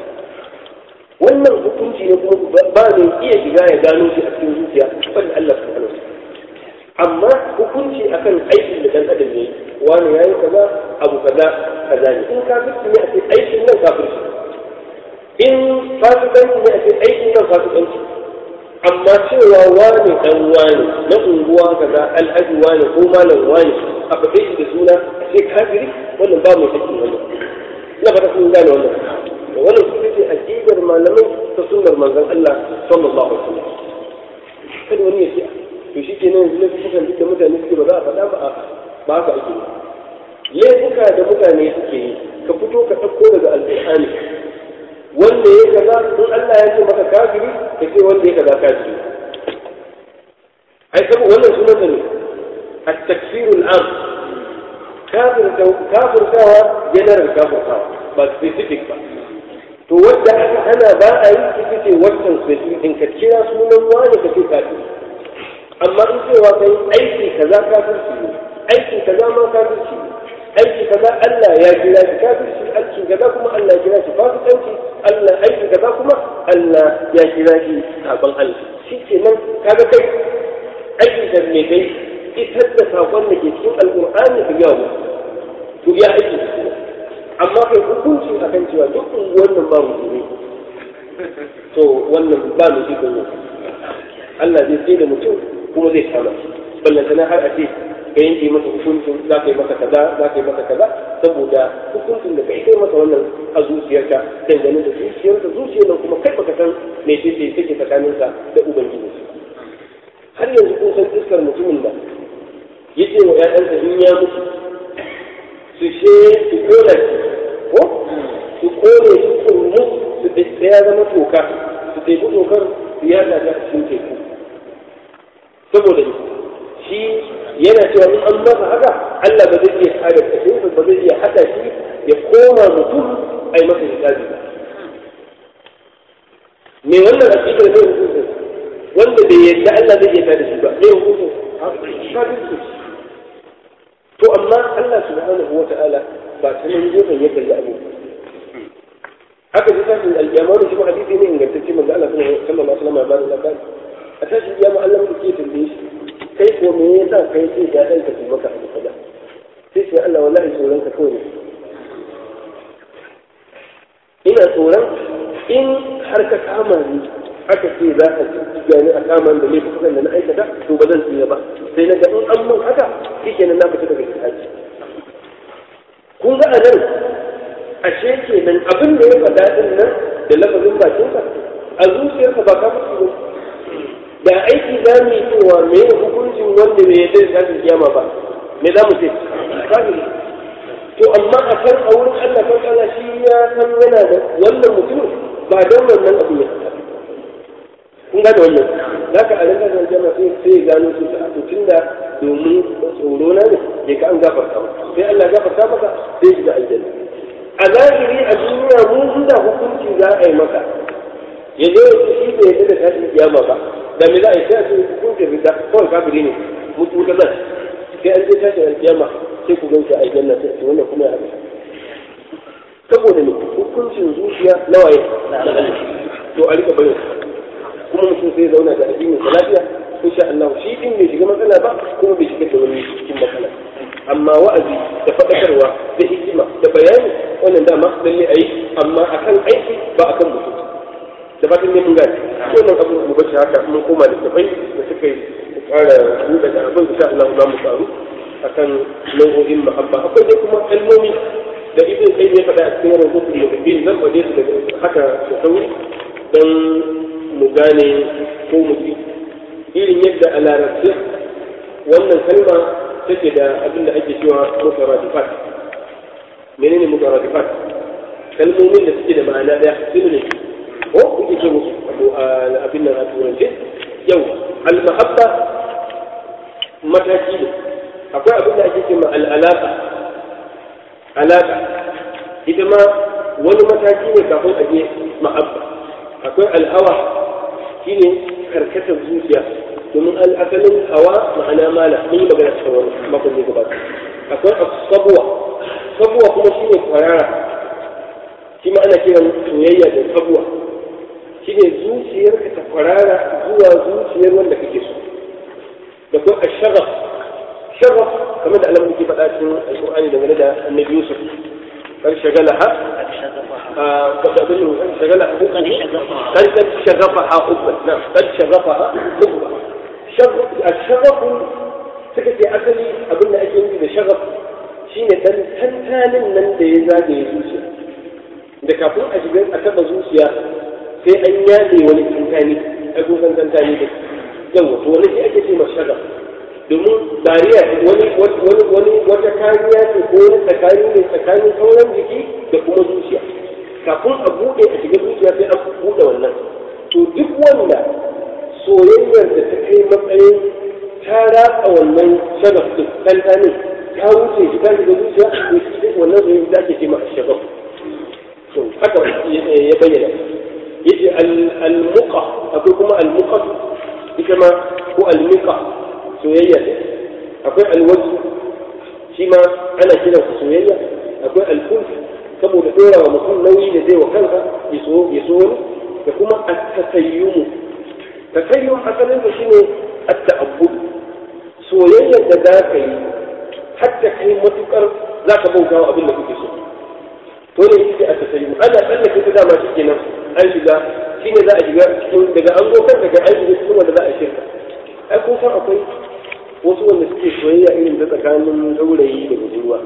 wannan hukunci ne kuma ba mai iya shiga ya gano shi a cikin zuciya ban Allah subhanahu wa amma hukunci akan aikin da dan adam yayi wani yayi kaza abu kaza kaza ne in kafirci ne a ce aikin nan kafirci in fasikanci ne a ce aikin nan fasikanci amma cewa wani dan wani na unguwa kaza alhaji wani ko malam wani a faɗe shi da suna a ce kafiri wannan ba mai hakkin wannan ina fata kun gane wannan wannan su ce aqidar malamai ta sunnar manzon Allah sallallahu alaihi wasallam kada wani ya ce to shi ke nan laifukan duk da mutane suke ba za a faɗa ba a ba haka ake laifuka da mutane suke yi ka fito ka ɗauko daga alƙur'ani wanda ya kaza in Allah ya ce maka kafiri ka ce wanda ya kaza kafiri ai saboda wannan sunan ne at-takfir al-am kafir kafirtawa general kafirtawa ba specific ba to wanda aka hana ba a yi ita ce wannan specific in ka kira sunan wani ka ce kafiri amma in cewa kai aiki kaza kafirci ne aiki kaza ma kafirci ne aiki kaza Allah ya kira shi kafirci aiki kaza kuma Allah ya kira shi fasikanci Allah aiki kaza kuma Allah ya kira shi sabon Allah shi ke nan kaga kai aiki da me kai isar da sakon da ke cikin alƙur'ani ka yawo to ya aiki da shi amma kai hukunci akan cewa duk wannan ba mu to wannan ba mu ji Allah zai sai da mutum kuma zai kama shi ballantana har a ce ka yanke masa hukuncin za ka yi masa kaza za ka yi masa kaza saboda hukuncin da kai kai masa wannan a zuciyarka dangane da zuciyarka zuciyar nan kuma kai baka san me ce ce take tsakaninsa da ubangiji har yanzu kun san iskar mutumin da ya ce wa ƴaƴansa in ya mutu su she su kona shi ko su kone shi kurmu su ya zama toka su teku tokar su yada ta cikin teku saboda shi yana cewa in an masa haka Allah ba zai iya tada kashinsa ba zai iya haɗa shi ya koma mutum a yi masa hisabi ba me wannan aƙidar ne hukuncin wanda bai yadda Allah zai iya tada shi ba ne hukuncin kafirci to amma Allah subhanahu wata'ala ba ta nan gefen ya kalli abu haka ji tashin alƙiyama da shi hadisi ne ingantacce manzo Allah sallallahu alaihi wasallam ya ba da labari a tashin kiyama Allah mu ke tambaye shi kai ko me yasa kai sai ya danka su maka abu kaza sai sai Allah wallahi tsoron ka kawai ina tsoron in har ka kama ni aka ce za ka ci ni a kama da laifukan da na aikata to ba zan tsira ba sai na ga in an mun haka shikenan na fita daga kitabi kun ga a nan ashe kenan abin da ya faɗa din nan da lafazin bakinsa a zuciyarsa ba ka mutu ba da aiki za mu yi cewa me hukuncin wanda bai yarda da tashin kiyama ba me za mu ce kafiri to amma a kan a wurin Allah kan Allah shi ya san yana da wannan mutum ba don wannan abu ya faɗa kun gane wannan za ka a rinka zan jama sai sai gano su ta to tunda domin tsoro na ne ya ka an gafarta maka sai Allah gafarta maka sai shiga aljanna a zahiri a duniya mu inda hukunci za a yi maka ya zo ya shi bai yadda da tashin kiyama ba da me za a yi sai a ce hukuncin rida kawai kafiri ne mutu wuta zan sai an je tashin kiyama sai ku ganci a aljanna sai ce wannan kuma ya haɗu saboda ne hukuncin zuciya na waye to a rika bayan kuma mutum sai zauna da addinin sa lafiya insha Allah shi din bai shiga matsala ba kuma bai shiga da wani cikin matsala amma wa'azi da faɗakarwa da hikima da bayani wannan dama lalle a yi amma akan aiki ba akan mutum da fatan ne mun gane wannan abu mu bace haka mun koma da tafai da suka yi ƙara buɗe da abin insha Allah za mu faru akan nau'o'in mahabba akwai dai kuma kalmomi da ibn sai ya faɗa a cikin rubutun da bin zan faɗe su daga haka da sauri don mu gane ko mu ji irin yadda a larabci wannan kalma take da abin da ake cewa mutaradifat menene mutaradifat kalmomin da suke da ma'ana daya su ne ko kuke ce musu abu abin nan a turance yau al-mahabba mataki ne akwai abin da ake ce ma al-alaqa alaqa ita ma wani mataki ne kafin a je mahabba akwai al-hawa shine karkatar zuciya domin al'asalin hawa ma'ana mala mun yi magana cikin wani makon da gabata akwai sabuwa sabuwa kuma shi ne kwarara shi ma ana kiran soyayya da sabuwa shi ne zuciyarka ta kwarara zuwa zuciyar wanda kake so da kuma ashagaf shagaf kamar da alamun ke faɗa cikin alƙur'ani dangane da annabi yusuf kan shagalaha قد شغلها قد قد شغفها حبا نعم قد شغفها حبا الشغف سكت أصلي أقول لك أنت شغف shine dan tantanin nan da ya zagaye zuciya da kafin a shiga a taba zuciya sai an yaɗe wani tantani a kusan tantani da yawa to wani shi ake ce ma shagaf domin bariya wani wani wani wata kariya ce ko wani tsakani ne tsakanin sauran jiki da kuma zuciya kafin a buɗe a shiga zuciya sai an buɗe wannan to duk wanda soyayyar da ta kai matsayin ta ratsa wannan shagaf din tantanin ta wuce shi ta shiga zuciya to shi wannan soyayya da ake ce ma shagaf to haka ya bayyana yace al-muqa akwai kuma al-muqa ita ma ko al-muqa soyayya ne akwai al-wajh shi ma ana kiransa soyayya akwai al-kulf saboda dora wa mutum nauyi da zai wa kansa ya so ya so wani da kuma at-tasayyum tasayyum asalin sa shine at-ta'abbud soyayyar da za ka yi hatta kai matukar za ka bauta wa abin da kuke so to ne yake at-tasayyum ana tsallake ta dama shi kenan an shiga shine za a shiga cikin daga an go kanka ga an shiga cikin wanda za a shirka ai kun san akwai wasu wanda suke soyayya irin ta tsakanin saurayi da budurwa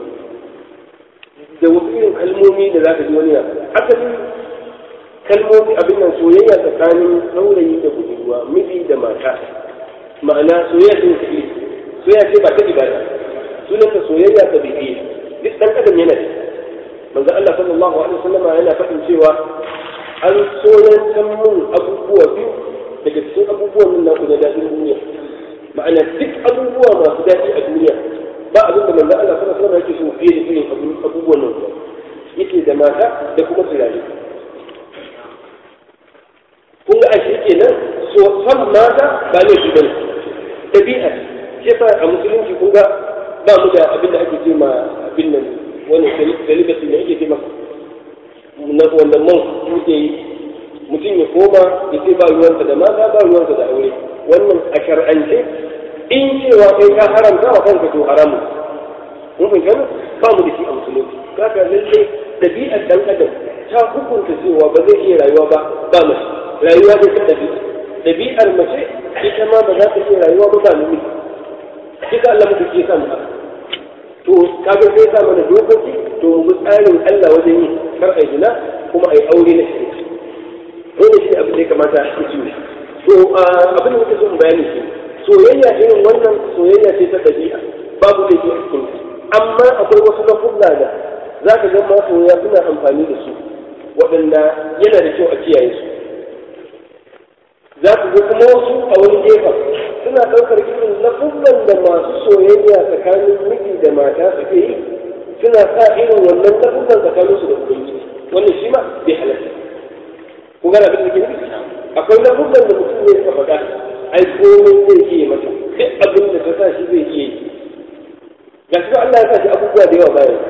da wasu irin kalmomi da za ka ji wani yana asalin kalmomi abin nan soyayya tsakanin saurayi da budurwa miji da mata ma'ana soyayya ce ta soyayya ce ba ta ibada sunan ta soyayya ta bibi duk dan adam yana da manzo Allah sallallahu alaihi wasallam yana faɗin cewa an soyantan mun abubuwa biyu daga cikin abubuwan nan na daɗin duniya ma'ana duk abubuwa masu daɗi a duniya ba abin da manzo Allah sallallahu alaihi wasallam yake so fiye da irin abubuwan nan yake da mata da kuma turare kun ga ashe kenan so san mata ba ne shi bane tabi'a shi fa a musulunci kun ga ba mu da abin da ake ce ma abin nan wani dalilati ne ake ce ma na wannan man muke yi mutum ya koma ya ce ba ruwansa da mata ba ruwansa da aure wannan a shar'ance in cewa kai ka haramta wa kanka to haramu mun fahimta ba mu da shi a musulunci kaka lalle dabi'ar dan adam ta hukunta cewa ba zai iya rayuwa ba ba mace rayuwa zai ta dabi'a dabi'ar mace ita ma ba za ta iya rayuwa ba ba namiji kika Allah muka ke samu to kaga sai sa mana dokoki to mu bi tsarin Allah wajen yi kar ai zina kuma ai aure na shirki dole shi abin da ya kamata a ci to abin da muke so mu bayani shi soyayya irin wannan soyayya ce ta ɗabi'a babu da ke cikin amma akwai wasu lafuzza da za ka ga masoya suna amfani da su waɗanda yana da kyau a kiyaye su za ku ga kuma wasu a wani gefen suna ɗaukar irin lafuzzan da masu soyayya tsakanin miji da mata suke yi suna sa irin wannan lafuzan tsakaninsu da ubangiji wannan shi ma bai halatta ku gana abin da ke nufi akwai lafuzan da mutum ne suka faɗa ai komai zai iya mata duk abin da ta sa shi zai iya yi ga shi Allah ya sa shi abubuwa da yawa bayan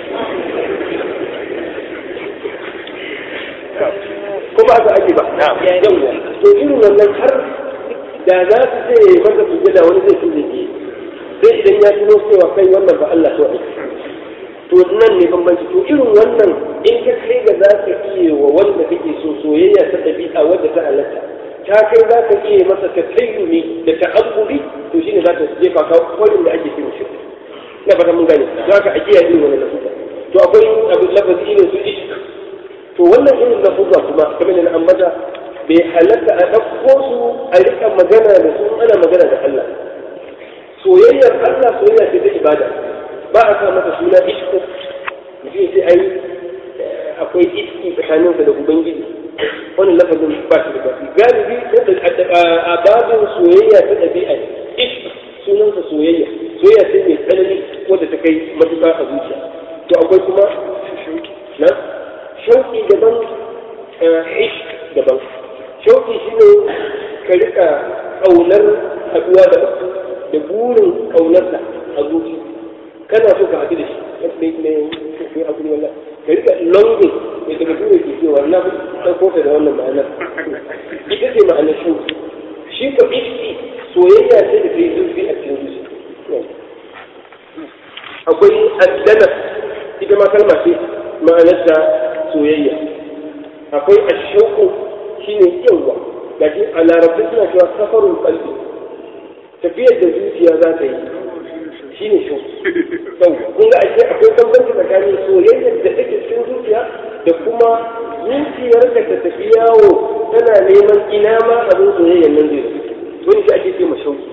ko ba su ake ba yawwa to irin wannan har da za su ce ya yi masa sujjada wani zai fi zai sai idan ya tuno cewa kai wannan ba Allah to aiki to nan ne bambanci to irin wannan in ka kai ga za ka iya wa wanda kake so soyayya ta ɗabi'a wadda ta halatta ta kai za ka iya masa ta tayyumi da ta'abbudi to shine za ta jefa ka kwarin da ake cin shi na fata mun gane za ka ajiya irin wannan lafuza to akwai abin lafazi irin su ishq to wannan irin lafuza kuma kamar da ambata bai halatta a ɗauko su a rika magana da su ana magana da Allah soyayyar Allah soyayya ce ta ibada ba a sa masa suna ishku mutum sai ai akwai iski tsakaninsa da ubangiji wani lafazin ba shi da baki galibi a babin soyayya ta ɗabi'a ishk sunansa soyayya soyayya sai mai tsanani wadda ta kai matuƙa a zuciya to akwai kuma na shauƙi daban ishk daban shauƙi shine ka rika ƙaunar haɗuwa da da burin ƙaunarsa a zuciya kana so ka haɗu da shi ne ne ne abu ne wallah ka rika longing ne daga tura ke cewa na fi ɗauko ta da wannan ma'anar ita ce ma'anar shi shi ko iski soyayya ce da kai zurfi a cikin zuciya akwai addana ita ma kalma ce ma'anarta soyayya akwai ashauku shine yawa gashi a larabci suna cewa safarun qalbi tafiyar da zuciya za ta yi shi ne shi kun ga ashe akwai bambanci tsakanin soyayyar da take cikin zuciya da kuma zuciyar da ta tafi yawo tana neman ina ma abin soyayyar nan zai wani shi ake ce ma shauki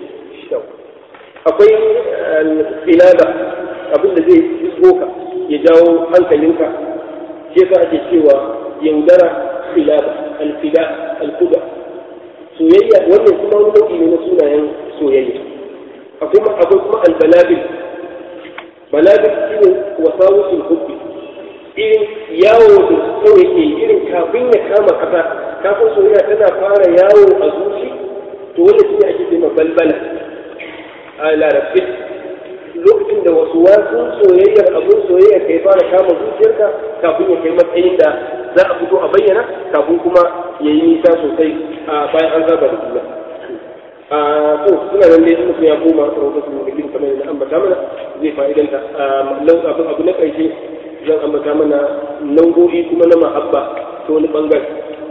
akwai filada abin da zai shigo ka ya jawo hankalinka shi yasa ake cewa yaudara filada alfida alkuda soyayya wannan kuma wani nau'i ne na sunayen soyayya akwai akwai kuma albalabil balabil shine wasawusul hubbi irin yawo da kawai ke irin kafin ya kama kasa kafin soyayya tana fara yawo a zuci to wanda shine ake cewa balbala a larabci lokacin da wasu wasu soyayyar abun soyayya kai fara kama zuciyarka kafin ya kai matsayin da za a fito a bayyana kafin kuma ya yi nisa sosai a bayan an saba da juna a to suna nan dai mutum ya koma rahoton da gidi kamar yadda ambata mana zai fa'idanta abu abu na ƙarshe zan ambata mana nau'o'i kuma na mahabba ta wani bangare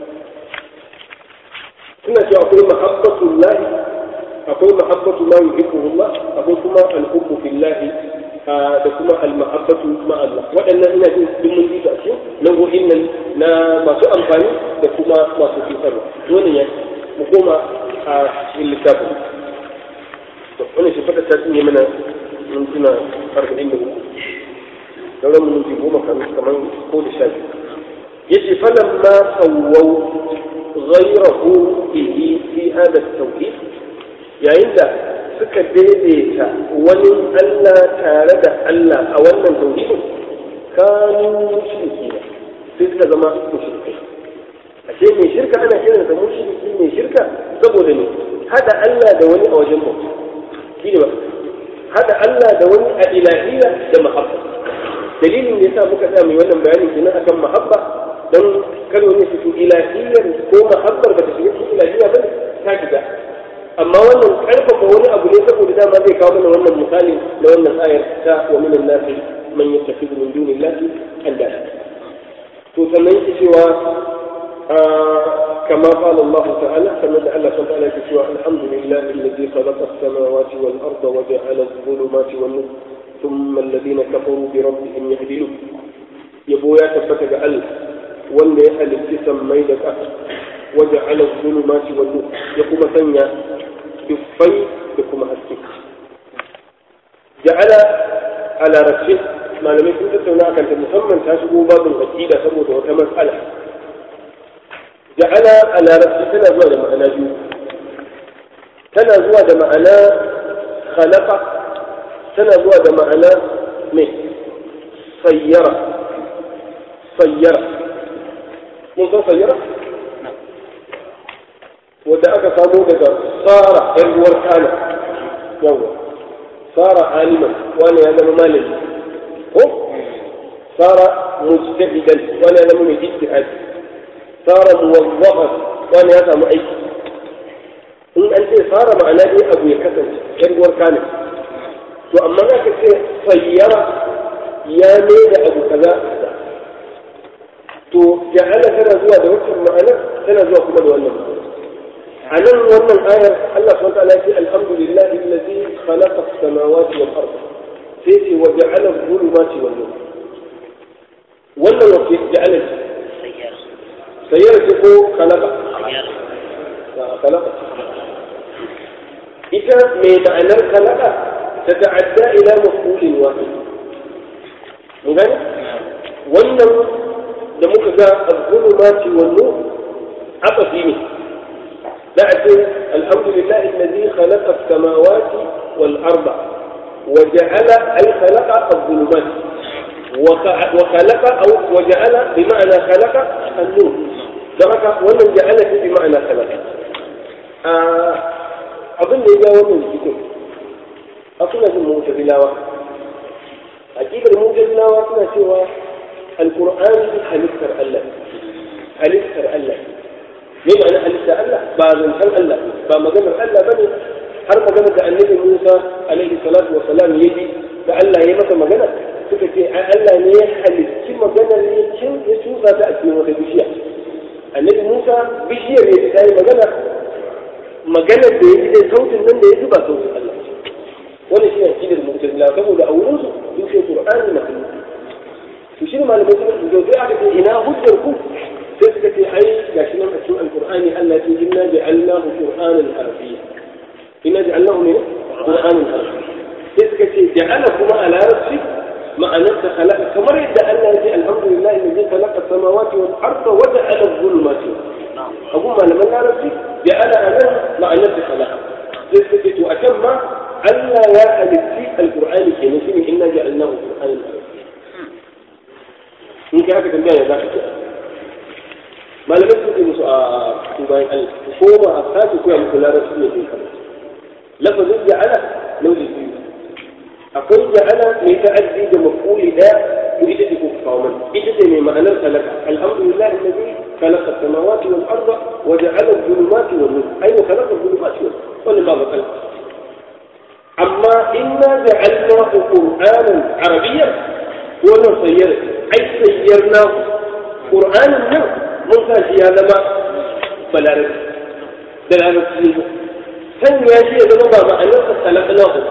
suna cewa akwai mahabbatul lahi akwai mahabbatu ma yuhibbuhu Allah akwai kuma al-hubbu fillahi da kuma al-mahabbatu ma Allah waɗannan ina jin duk mun ji su a cikin nau'o'in nan na masu amfani da kuma masu cutarwa wannan ya mu koma a cikin littafin wannan shi fata ta tsinye mana mintuna arba'in da uku sauran minti goma kamar ko da sha biyu yace falan ma sawwau ghayrahu bihi fi hada tauhid yayin da suka daidaita wani Allah tare da Allah a wannan tauhidin kanu mushriki sai suka zama mushrikai ashe mai shirka ana kiran sa mushriki mai shirka saboda ne hada Allah da wani a wajen bauta shine ba hada Allah da wani a ilahiyya da mahabba dalilin da yasa muka tsaya mai wannan bayani kenan akan mahabba dan kar wani su ilahiyyar ko mahabbar ba ta shiga cikin ilahiyya ba ta shiga amma wannan karfafa wani abu ne saboda dama zai kawo mana wannan misali na wannan ayar ta wa minan nasi man yattakhidhu min dunillahi andada to sannan yake cewa كما قال الله تعالى كما الله سبحانه وتعالى سوى الحمد لله الذي خلق السماوات والأرض وجعل الظلمات والنور ثم الذين كفروا بربهم يهدلون يبو يا تفتك ألف wanda ya halitti sammai da ƙasa waje ala zulumati wa nur ya kuma sanya dufai da kuma haske ja'ala a larabci malamai sun tattauna akan ta musamman ta shigo babin aqida saboda wata matsala ja'ala a larabci tana zuwa da ma'ana biyu tana zuwa da ma'ana khalaqa tana zuwa da ma'ana mai sayyara sayyara mun san sayyara wadda aka samo daga tsara ‘yan ruwar kana yawa tsara aliman wani ya zama malami ko tsara mujtahidan wani ya zama mai ijtihad tsara muwazzafan wani ya samu aiki in an ce tsara ma'ana ne abu ya kasance ‘yan ruwar kana to amma za ka ce sayyara ya mai da abu kaza to ja'ala tana zuwa da wancan ma'anar tana zuwa kuma da wannan ma'anar عن wannan ayar Allah subhanahu wa ta'ala ya alhamdulillahi alladhi khalaqa as-samawati wal ardh sai ce wa ja'ala adh-dhulumati wan nur wannan wace ja'ala sayyara ce ko khalaqa khalaqa ita mai ma'anar khalaqa ta ta'adda ila maf'ulin wahid mun gani wannan da muka ga adh-dhulumati wan nur abafi ne نأتي الحمد لله الذي خلق السماوات والأرض وجعل أي خلق الظلمات وخلق أو وجعل بمعنى خلق النور درك ومن جعل بمعنى خلق أظن إذا ومن الكتب أصلا في المعتزلة أكيد المعتزلة أصلا سوى القرآن هلكر الله هلكر الله me ma'ana halitta Allah ba zancen Allah ba maganar Allah bane har maganar da annabi Musa alaihi salatu wa salam ya ji da Allah ya masa magana suka ce ai Allah ne ya halicci maganar ya cin ya tusa ta a cikin wata bishiya annabi Musa bishiyar ne ta yi magana maganar da ya ji dai sautin nan da ya ji ba sautin Allah wannan shi ne akidar mu'tazila saboda a wurin su sun ce Qur'ani makhluq to shi ne malamai suka ce sai aka ce ina hujjar ku sai suka ce ai ga shi nan a cikin alqur'ani Allah ya ce inna ja'alnahu qur'anan arabiyya inna ja'alnahu ne qur'anan arabiyya sai suka ce ja'ala kuma a larabci ma'anar ta khalaqa kamar yadda Allah ya ce alhamdulillah alladhi khalaqa samawati wal arda wa ja'ala adh-dhulumati abu malaman larabci ja'ala anan ma'anar ta khalaqa sai suka ce to a can ma Allah ya halitti alqur'ani kenan shine inna ja'alnahu qur'anan arabiyya in kai haka tambaya ya za ka ce malamai sun ce musu a cikin bayan Allah ko ma a sake koya musu larabci ne sun kama lafazin ja'ala nau'i biyu akwai ja'ala mai ta'addi da mafuli daya to ita ce kuka kawo mana ita ce mai ma'anar talaka alhamdulillah alladhi khalaqa as-samawati wal arda wa ja'ala adh-dhulumati wan nur ay wa khalaqa adh-dhulumati wan nur wannan ba matsala amma inna ja'alnahu qur'anan arabiyyan wannan sayyar ai sayyarna qur'anin nan mun sa shi ya zama balarabi da larabci ne san ya shi ya zama ba ma'anarsa talakna ku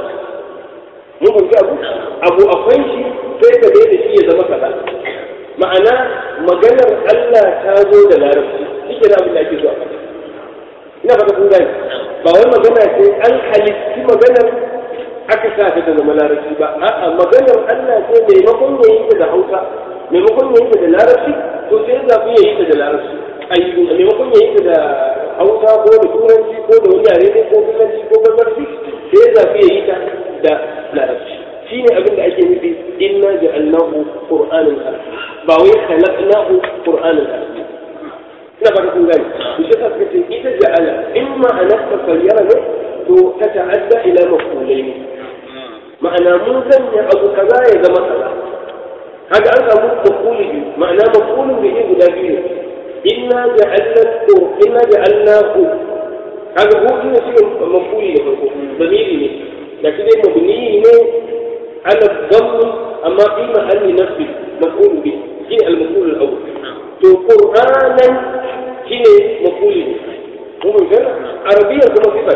mun kunci abu abu akwai shi sai ka da shi ya zama kaza ma'ana maganar Allah ta zo da larabci shi ke abin da ake so a faɗa ina fata kun gani ba wai magana ce an halitti maganar aka sa ta da zama larabci ba a'a maganar Allah ce maimakon ya yi ta da Hausa maimakon ya yi ta da larabci to sai ya zafi ya yi ta da larabci ai maimakon ya yi ta da Hausa ko da Turanci ko da wani yare ne ko Fulanci ko Barbarci sai ya zafi ya yi ta da larabci shine abin da ake nufi inna ja'alnahu qur'anan arabiyya ba wai khalaqnahu qur'anan arabiyya ina ba kun gani to shi suka ce ita ja'ala imma anasta fayyara ne to ta ta'adda ila maf'ulaini ma'ana mun sanya abu kaza ya zama kaza haka an samu maf'uli biyu ma'ana maf'ulun bihi guda biyu ne inna ja'alna inna ja'alnahu kaga ko ina shi maf'uli da farko zamiri ne da shi dai mabni ne ala dhammi amma fi mahalli nasbi maf'ul bi shi al-maf'ul al-awwal to qur'anan shine maf'uli ne mun ga arabiya kuma sifa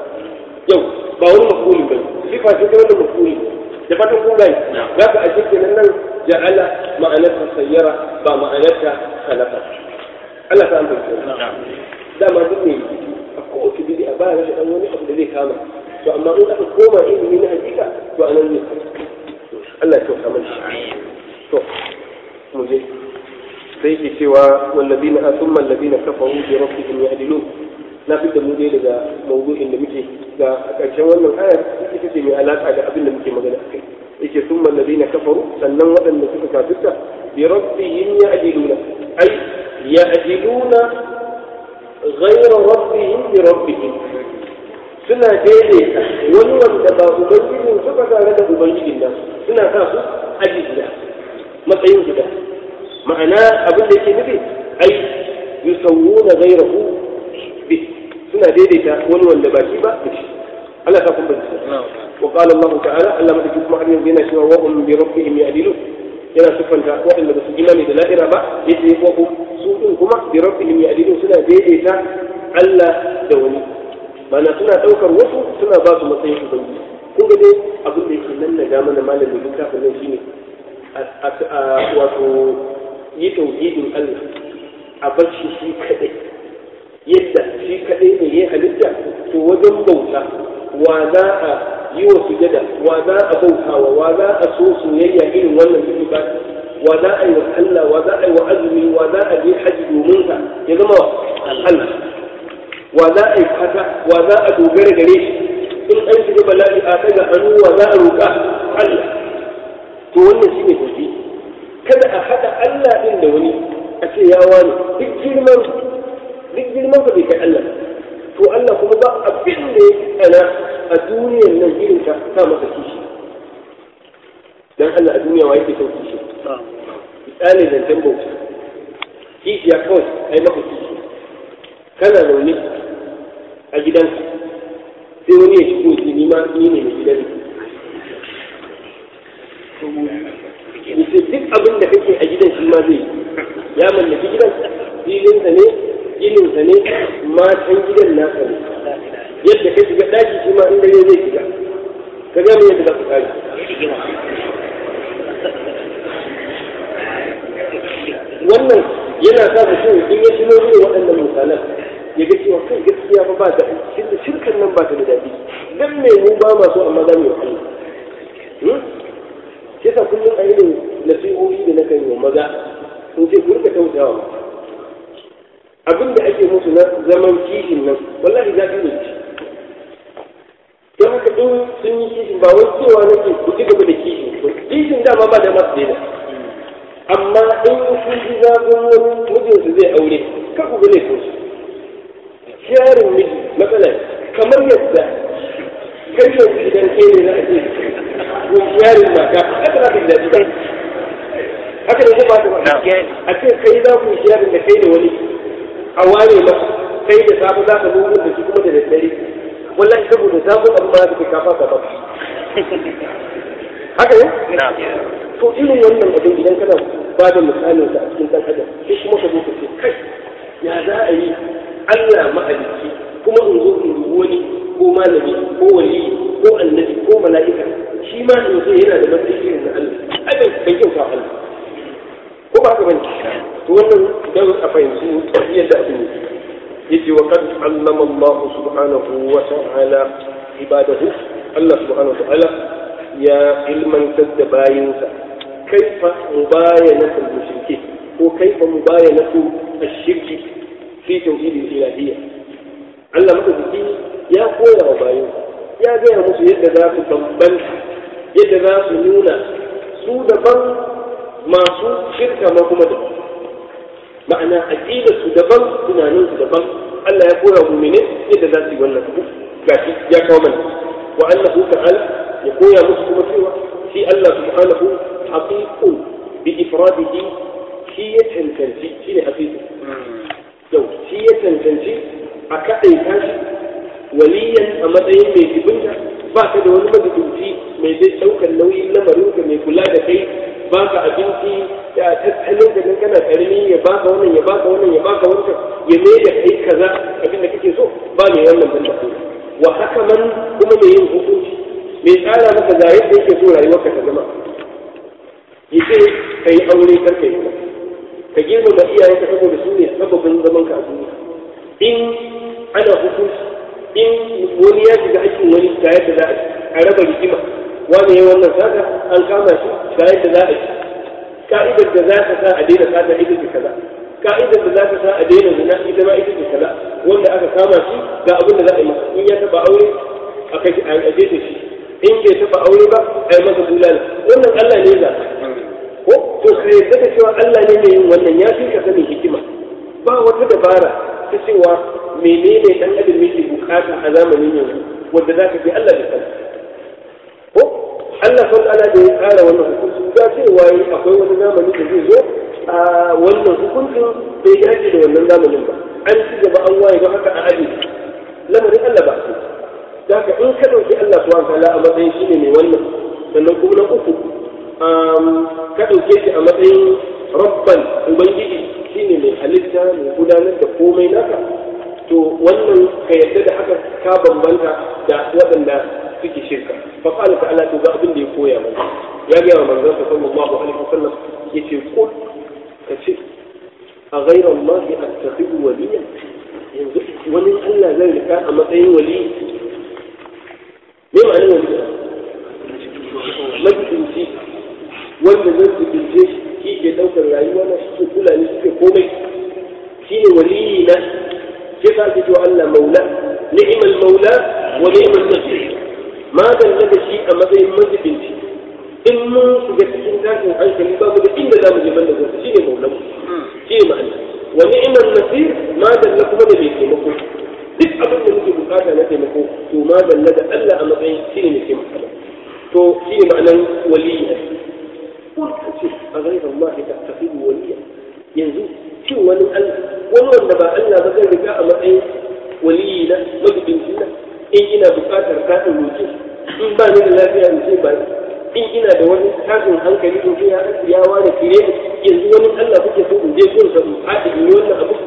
yau ba wani maf'uli ba sifa ce ta wannan maf'uli da fatan kun gani za ka a cikin nan ja'ala ma'anarta sayyara ba ma'anarta khalaqa Allah ta amfani dama duk ne a kowace bidi a baya rashin dan wani abu da zai kama to amma in aka koma ilimi na hakika to anan ne Allah ya kyauta mana to mu je sai ke cewa wallazina asumma allazina kafaru bi rabbihim ya'dilun na fi da mu dai daga mawdu'in da muke ga a ƙarshen wannan ayar ita ce mai alaƙa da abin da muke magana akai yake summa alladhina kafaru sannan waɗanda suka kafirta bi rabbihim ya'diluna ay ya'diluna ghayra rabbihim bi rabbihim suna daidaita wani wanda ba ubangijin su ba tare da ubangijin nan suna sa su aji guda matsayin guda ma'ana abin da yake nufi ai yusawwuna ghayrahu bi suna daidaita wani wanda ba shi ba da shi Allah ta kuma wa qala Allah ta'ala Allah ma take kuma har yanzu yana cewa wa hum bi rabbihim ya'dilun yana sifanta waɗanda ba su imani da la'ira ba yace wa hum su din kuma bi rabbihim ya'dilun suna daidaita Allah da wani mana suna ɗaukar wasu suna ba su matsayin ubangiji kun ga dai abin da yake nan na ga mana malamin littafin nan shine a wato yi tauhidin Allah a bar shi shi kadai yadda shi kadai ne ya halitta to wajen bauta wa za a yi wa sujada wa za a bautawa wa za a so soyayya irin wannan duk ba wa za a yi wa Allah wa za a yi wa azumi wa za a je haji domin ka ya zama wa Allah wa za a yi fata wa za a dogara gare shi in an shiga bala'i a daga hannu wa za a roƙa Allah to wannan shine tauhidi kada a haɗa Allah ɗin da wani a ce ya wani duk girman duk girman ka bai kai Allah to Allah kuma ba abin da ya tsana a duniyar nan irin ka sa masa kishi dan Allah a duniya wa yake son kishi misali zancen bauta kishi ya kawai ai maka kishi kana zaune a gidanka sai wani ya shigo ce ni ma ni ne mai gidan yace duk abin da kake a gidan shi ma zai ya mallaki gidan filinsa ne gininsa ne matan gidan nasa ne yadda ka shiga daki shi ma in dare zai shiga ka ga yadda za ku kare wannan yana sa mutum in ya tuno irin waɗannan misalan ya ga cewa kai gaskiya fa ba da shirkan nan ba ta da daɗi dan me mu ba ma so amma za mu yi Allah shi sa kullum a irin nasihohi da na kan yi maza in ce ku rika tausayawa abin da ake musu na zaman kishin nan wallahi za ne ci don haka in sun yi kishin ba wai cewa nake ku ci gaba da kishin kishin dama ba da masu daina amma in sun ji zafin wani mijinsu zai aure kar ku ga laifinsu sharin miji matsala kamar yadda kai yanzu idan kai ne za a ce ko sharin mata haka za ka ji daɗi ba haka ne ba ta ba a ce kai za ku sharin da kai da wani a ware masa kai da safe za ka nuna da shi kuma da daddare wallahi saboda sabon abu ma ka kafa ka ba haka ne to irin wannan abin idan kana ba da misalin sa a cikin dan adam sai kuma ka zo ka ce kai ya za a yi Allah mahalicci kuma in zo in dubi wani ko malami ko wali ko annabi ko mala'ika shi ma in zo yana da matsayi irin na Allah ai bai bai kyauta Allah ko ba haka bane to wannan dan a fahimci yadda abin yake yace wa qad allama Allah subhanahu wa ta'ala ibadahu Allah subhanahu wa ta'ala ya ilmantar da bayinsa kaifa mubayanatul mushriki ko kaifa mubayanatu ash-shirki fi tauhidil ilahiyya Allah madaukaki ya koya wa bayin ya gaya musu yadda za su bambanta yadda za su nuna su daban masu shirka ma kuma daban ma'ana aqida su daban tunanin su daban Allah ya koya wa mu'mini yadda za su yi wannan abu gashi ya kawo mana wa annahu ta'ala ya koya musu kuma cewa shi Allah subhanahu haqiqun bi ifradihi shi ya cancanci shi ne haqiqu yau shi ya cancanci a kaɗai tashi waliyan a matsayin mai jibinta ba ka da wani majibinci mai zai ɗaukar nauyin lamarinka mai kula da kai ba ka abinci da tattalin da kana karami ya baka wannan ya baka wannan ya baka wancan ya mai da kai kaza abin da kake so ba mai wannan banda ko wa haka man kuma mai yin hukunci mai tsara maka ga yadda yake so rayuwarka ta zama yace kai aure kar kai kuma ka girmama iyayenka saboda su ne sababin zaman ka a duniya in ana hukunci in wani ya shiga aikin wani ga yadda za a raba rigima wani ya wannan sata an kama shi ga yadda za a yi ka'idar da za ta sa a daina sata ita ce kaza ka'idar da za ta sa a daina zina ita ma ita ce kaza wanda aka kama shi ga abin da za a yi masa in ya taba aure a kai a jefe shi in bai taɓa aure ba a yi masa bulala wannan Allah ne za ko to ka yarda da cewa Allah ne mai yin wannan ya fi ka sanin hikima ba wata dabara ta cewa menene dan adam yake bukata a zamanin yanzu wanda za ka ce Allah bai sani ko Allah sun ala da ya tsara wannan hukunci ga cewa akwai wani zamani da zai zo a wannan hukuncin bai dace da wannan zamanin ba an ci gaba an waye ba haka a aji lamarin Allah ba su da haka in ka ɗauki Allah subhanahu wa ta'ala a matsayin shine mai wannan sannan kuma na uku ka ɗauke shi a matsayin rabban ubangiji shine mai halitta mai gudanar da komai naka to wannan ka yarda da haka ka bambanta da waɗanda suke shirka fa qala ta'ala to ga abin da ya koya mana ya ga manzon sa sallallahu alaihi wasallam yace qul ka ce a ghayra Allah attakhidhu waliyan yanzu wani Allah zai rika a matsayin wali me ma'anar wali majibinci wanda zan jibince shi ke ɗaukar rayuwa na shi ke kula ni shi ke komai shi ne waliyi na ke sa ake cewa Allah maula ni'mal maula wa ni'mal nasir ma dalla da shi a matsayin majibinci in mun shiga cikin tashin hankali ba mu da inda za mu je banda gobe shi ne maulan mu shi ne ma'ana wa ni'mal nasir ma dalla kuma da mai taimako duk abin da muke bukata na taimako to ma dalla da Allah a matsayin shi ne mai taimako to shi ne ma'anar waliyi قل كتب أغير الله تتخذ وليا ينزو شو ولي الله ولو أن با الله بغير رجاء معين ولينا مجبن سنة إن إنا بقاتل كاتل وجيه إن با من الله فيها نسيب in ina da wani tashin hankali in ya ya ware kire yanzu wani Allah kuke so in je gun sa haɗi in yi wannan abu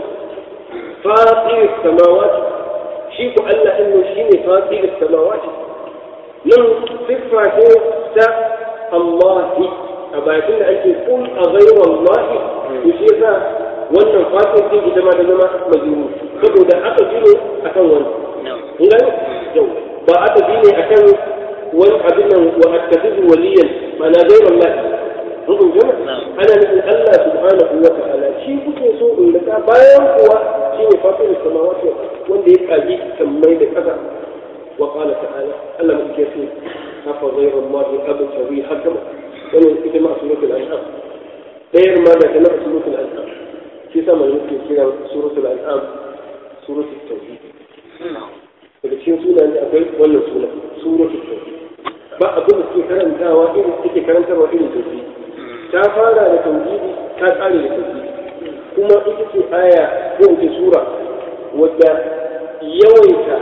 fatir samawati shi ku Allah din shi ne fatir samawati nan siffa ce ta Allah a bakin da ake kun a gaiwa Allah to shi yasa wannan fatin ce ita ma da zama majuru saboda aka ji ne akan wani kun gani yau ba aka ji ne akan wani abin nan wa attakhidhu waliyan ma'ana gaiwa Allah mun kun gama ana nufin Allah subhanahu wa ta'ala shi kuke so in rika bayan kuwa shi ne fatin samawati wanda ya kaji sammai da kasa wa qala ta'ala Allah muke so afa ghayra Allah abtaghi hakama wannan ita ma suratul an'am dayar ma da tana suratul an'am shi sa mai muke kiran suratul an'am suratul tauhid daga cikin sunan da akwai wannan suna suratul tauhid ba abin da suke karantawa irin suke karantarwa irin tauhid ta fara da tauhidi ta kare da tauhidi kuma ita ce aya ko ita sura wadda yawaita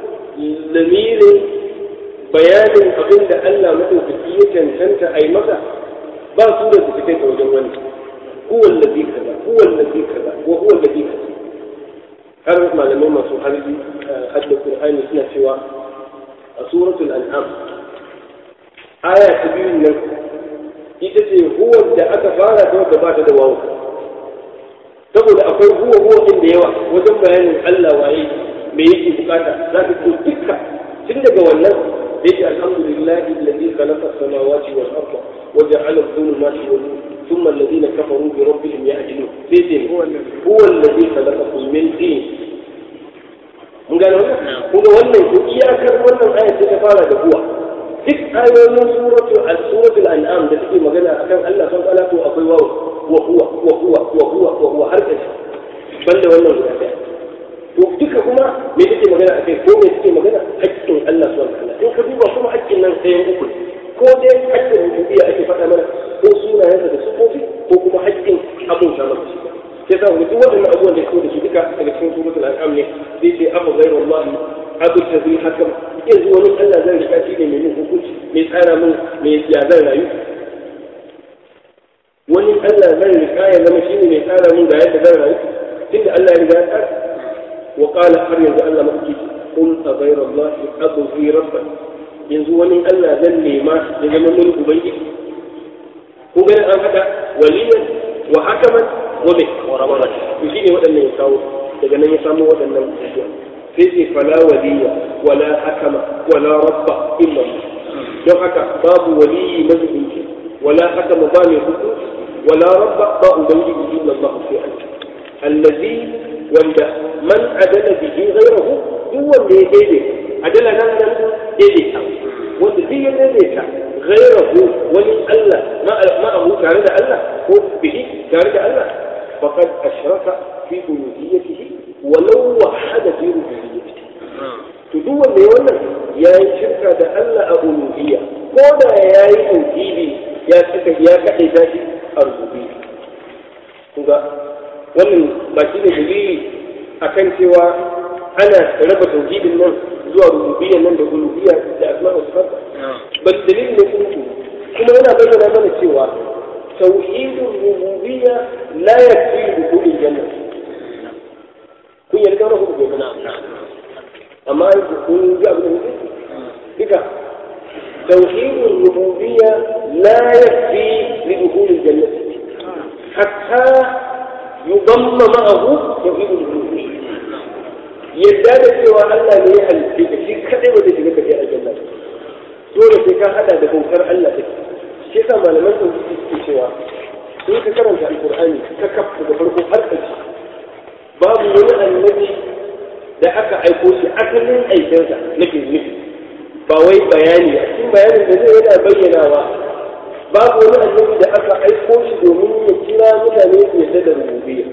lamirin bayanin abin da Allah maɗaukaki ya cancanta a yi masa ba su da su kai ta wajen wani huwa allazi kaza huwa allazi kaza wa huwa allazi kaza har malamai masu harbi hadda qur'ani suna cewa a suratul an'am aya ta biyu nan ita ce huwa da aka fara ta wadda ba ta da wawu saboda akwai huwa huwa din da yawa wajen bayanin Allah waye me yake bukata za ka ko dukka tun daga wannan ليش الحمد لله الذي خلق السماوات والأرض وجعل الظلمات والنور ثم الذين كفروا بربهم يعدلون ليش هو, هو الذي خلقكم من طين mun gano wannan kun ga wannan ko iyakar wannan aya ce ta fara da huwa duk ayoyin suratu al-suratul an'am da take magana akan Allah sun kala to akwai wawu wa huwa wa huwa wa huwa wa huwa har kashi banda wannan guda ɗaya to duka kuma me take magana a kai ko me take magana haƙƙin Allah subhanahu wa ta'ala in ka duba kuma haƙƙin nan sai uku ko dai haƙƙin rububiyya ake faɗa mana ko sunayensa da sufofi ko kuma haƙƙin abun ta maka shi sai sa duk waɗannan abubuwan da ko da su duka daga cikin suratul an'am ne sai ce abu ghairu Allah abu tazi hakam yanzu wani Allah zan rika shi ne mai yin hukunci mai tsara min mai ya zan rayu wani Allah zan rika ya zama shi ne mai tsara min ga yadda zan rayu tunda Allah ya riga ya tsara وقال har yanzu Allah mafi kun a gairar Allah abu fi rabba yanzu wani Allah zan nema ya zama mun ubangiji ko ganin an haɗa waliyan wa hakaman wa mai warabar to shine waɗannan ya kawo daga nan ya samu waɗannan abubuwa sai ce fala waliya wala hakama wala rabba illa don haka babu waliyi mazubinci wala hakama ba mai hukunci wala rabba ba ubangiji illa Allah sai Allah allazi wanda man adala bihi ghayrahu duk wanda ya daidai adala nan nan daidai wanda duk ya daidaita ghairahu wani Allah ma'ahu tare da Allah ko bihi tare da Allah faqad ashraka fi uluhiyyatihi walau wahada fi rububiyyatihi to duk wanda ya wannan ya yi shirka da Allah a uluhiyya ko da ya yi tauhidi ya saka ya kaɗai ta shi a rububiyya kuga wannan ba shi ne dalili akan cewa ana raba tauhidin nan zuwa rububiyya nan da uluhiyya da asma wa sifat bal dalili ne kuma kuma yana bayyana mana cewa tauhidin rububiyya la yakfi dukhulil janna kun yarda wannan hukunci amma kun ji abin da duka توحيد الربوبية لا يكفي لدخول الجنة حتى يضم معه توحيد الربوبية يزداد سوى أن لا يهل في شيء كذب وتجد في الجنة دولة في كان هذا ده بنكر الله شيء ما لم يكن في سوى in ka karanta alkur'ani ka kafa da farko har ƙarshe babu wani annabi da aka aiko shi asalin aikinsa nake nufi ba wai bayani a cikin bayanin da zai yana bayyanawa babu wani annabi da aka aiko shi domin ya kira mutane su yadda da rububiyya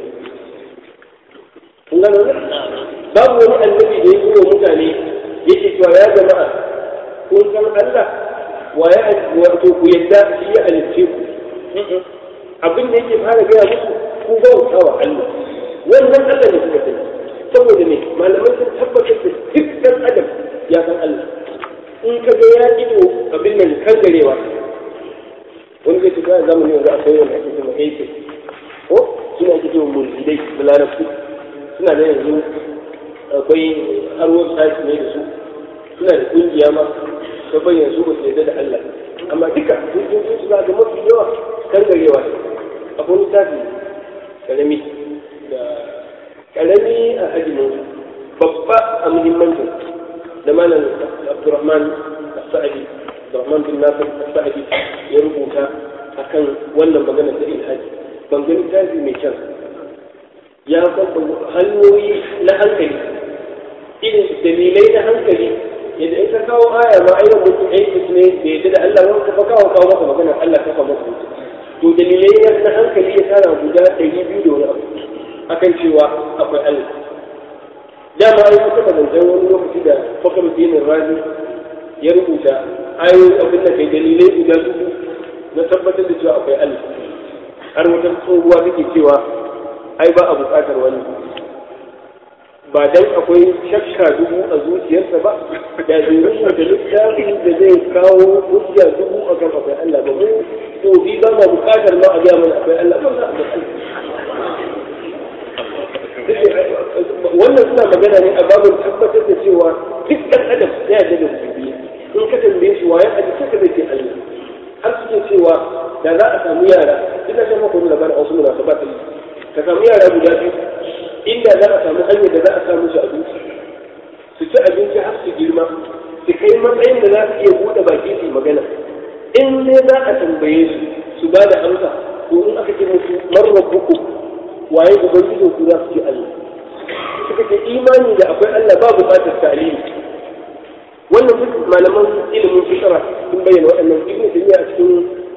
kun gano ne babu wani annabi da ya yi wa mutane yake cewa ya jama'a kun san Allah wa ya wato ku yadda shi ya halicce ku abin da yake fara gaya muku ku bauta wa Allah wannan Allah ne kuka sani saboda ne malamai sun tabbatar da duk ɗan adam ya san Allah in ka ga ya ido abin nan kan garewa wani zai tuka zamani yanzu akwai wanda ake cewa aiki ko suna ake cewa mulhidai da larabci suna da yanzu akwai har website ne da su suna da kungiya ma ta bayyana su ba su yarda da Allah amma duka kungiyoyin su za ga mafi yawa kan garewa ne akwai littafi karami da karami a hajjimin babba a muhimmancin da malam Abdurrahman As-Sa'di Abdurrahman bin Nasir As-Sa'di ya rubuta akan wannan magana ta ilhaji ban ga littafi mai kyan ya kwamba hanyoyi na hankali irin dalilai na hankali yadda in ka kawo aya ma ayyukan mutum aiki ne da yadda da Allah wani ka kawo kawo maka magana Allah ka kawo maka mutum to dalilai na hankali ya tara guda ɗari biyu da wani abu akan cewa akwai Allah dama ai kuka zancen wani lokaci da fakar dinin razi ya rubuta ayoyin abin da kai dalilai guda dubu na tabbatar da cewa akwai Allah har wata tsohuwa take cewa ai ba a buƙatar wani ba dan akwai shakka dubu a zuciyarsa ba da bai rubuta littafin da zai kawo hujja dubu a kan akwai Allah ba mu to bi ba ma buƙatar ma a ga mana akwai Allah ba za a ga Allah wannan suna magana ne a babin tabbatar da cewa duk ɗan adam ya yarda da rububiyya in ka tambaye shi waye aji sai ka zai ce Allah har suke cewa da za a samu yara duk da shafa kuma labarin wasu munasabat ka samu yara guda biyu inda za a samu hanyar da za a samu su abinci su ci abinci har su girma su kai matsayin da za su iya buɗe baki su magana in dai za a tambaye su su ba da amsa to in aka ce musu man rabbukum waye ubangijin ku za su ce Allah suka ce imani da akwai Allah ba buƙatar ta'limi wannan duk malaman ilimin fitara sun bayyana waɗannan ibn taymiya a cikin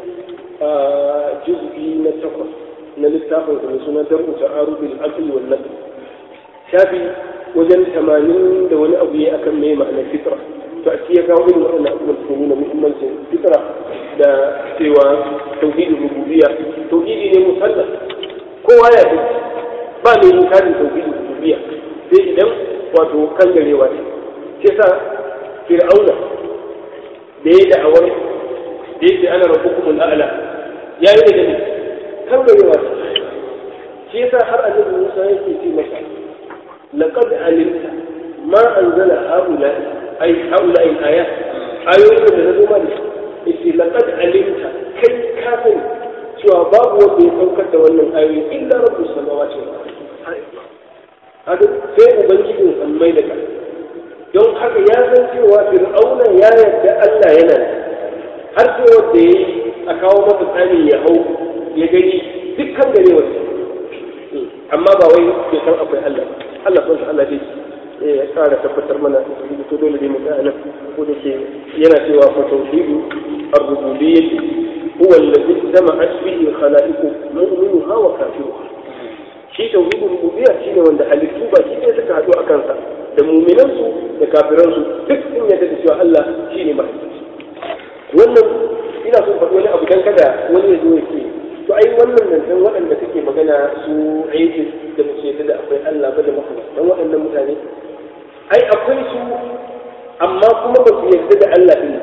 juz'i na takwas na littafin da suna darbu ta'arudul aqli wal naql shafi wajen tamanin da wani abu ya akan mai ma'anar fitra to a ya kawo irin waɗannan abubuwan su nuna muhimmancin fitra da cewa tauhidin rububiyya tauhidi ne musallaf kowa ya fi ba mai inkarin tauhidin rububiyya sai idan wato kan garewa ne ke sa fir'auna da ya da'awar da yake ana rabbukumul a'la ya yi da ne kan garewa ne shi yasa har annabi Musa yake ce masa laqad alimta ma anzala haula ay haula ay ayat ayoyin da na zo ma da shi laqad alimta kai ka sani cewa babu wanda ya saukar da wannan ayoyi illa rabbus samawati wal ardi haka sai ubangijin sammai da ƙasa don haka ya san cewa fir'auna ya yarda Allah yana har sai wanda ya yi a kawo masa tsani ya hau ya gani dukkan gare wasu amma ba wai bai san akwai Allah Allah son Allah dai ya ƙara tabbatar mana to dole dai mu tsaya nan ko da ke yana cewa fa tauhidu ar-rububiyyah huwa alladhi jama'at bihi khalaiqu mu'minuha wa kafiruha shi tauhidul rububiyya shine wanda halittu ba shi ne suka haɗu a kansa da mu'minansu da kafiransu duk sun yarda da cewa Allah shine mahalicci wannan ina son faɗi wani abu dan kada wani ya zo ya ce to ai wannan nan dan waɗanda kake magana su aiki da mu ce da akwai Allah ba da makamantan waɗannan mutane ai akwai su amma kuma ba su yarda da Allah din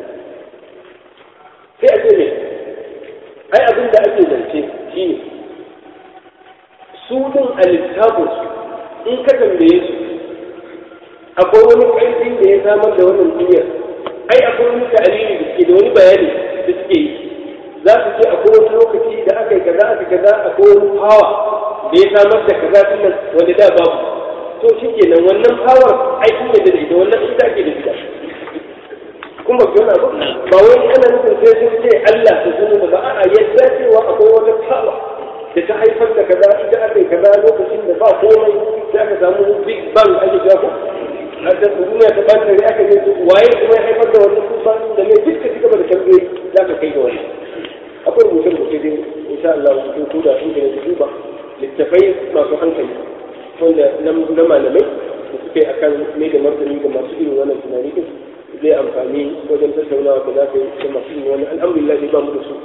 sai a ce ne ai abin da ake zance shine su din a littafin su in ka tambaye su akwai wani ƙarfi da ya samar da wannan duniyar ai akwai wani ta'alili da suke da wani bayani da suke yi za su ce akwai wani lokaci da aka yi kaza aka kaza akwai wani hawa da ya samar da kaza tunan wanda da babu to shi kenan wannan power ai kun yadda da ita wannan ita ake da ita kuma ba yana ba ba wai ana nufin sai sun ce Allah ta zunu ba a'a yadda cewa akwai wata power da ta haifar da kaza ita aka yi kaza lokacin da ba komai sai aka samu big bang ake cewa ko a da duniya ta bata da aka yi waye kuma ya haifar da wannan tufan da mai duka ci gaba da tambayoyi za ka kai ga wani akwai rubuce rubuce dai insha Allah su ko da inda da duba littafai masu hankali wanda na malamai da suke akan mai da martani ga masu irin wannan tunani din zai amfani wajen tattaunawa da za ka yi da masu irin wannan alhamdulillah ba mu da su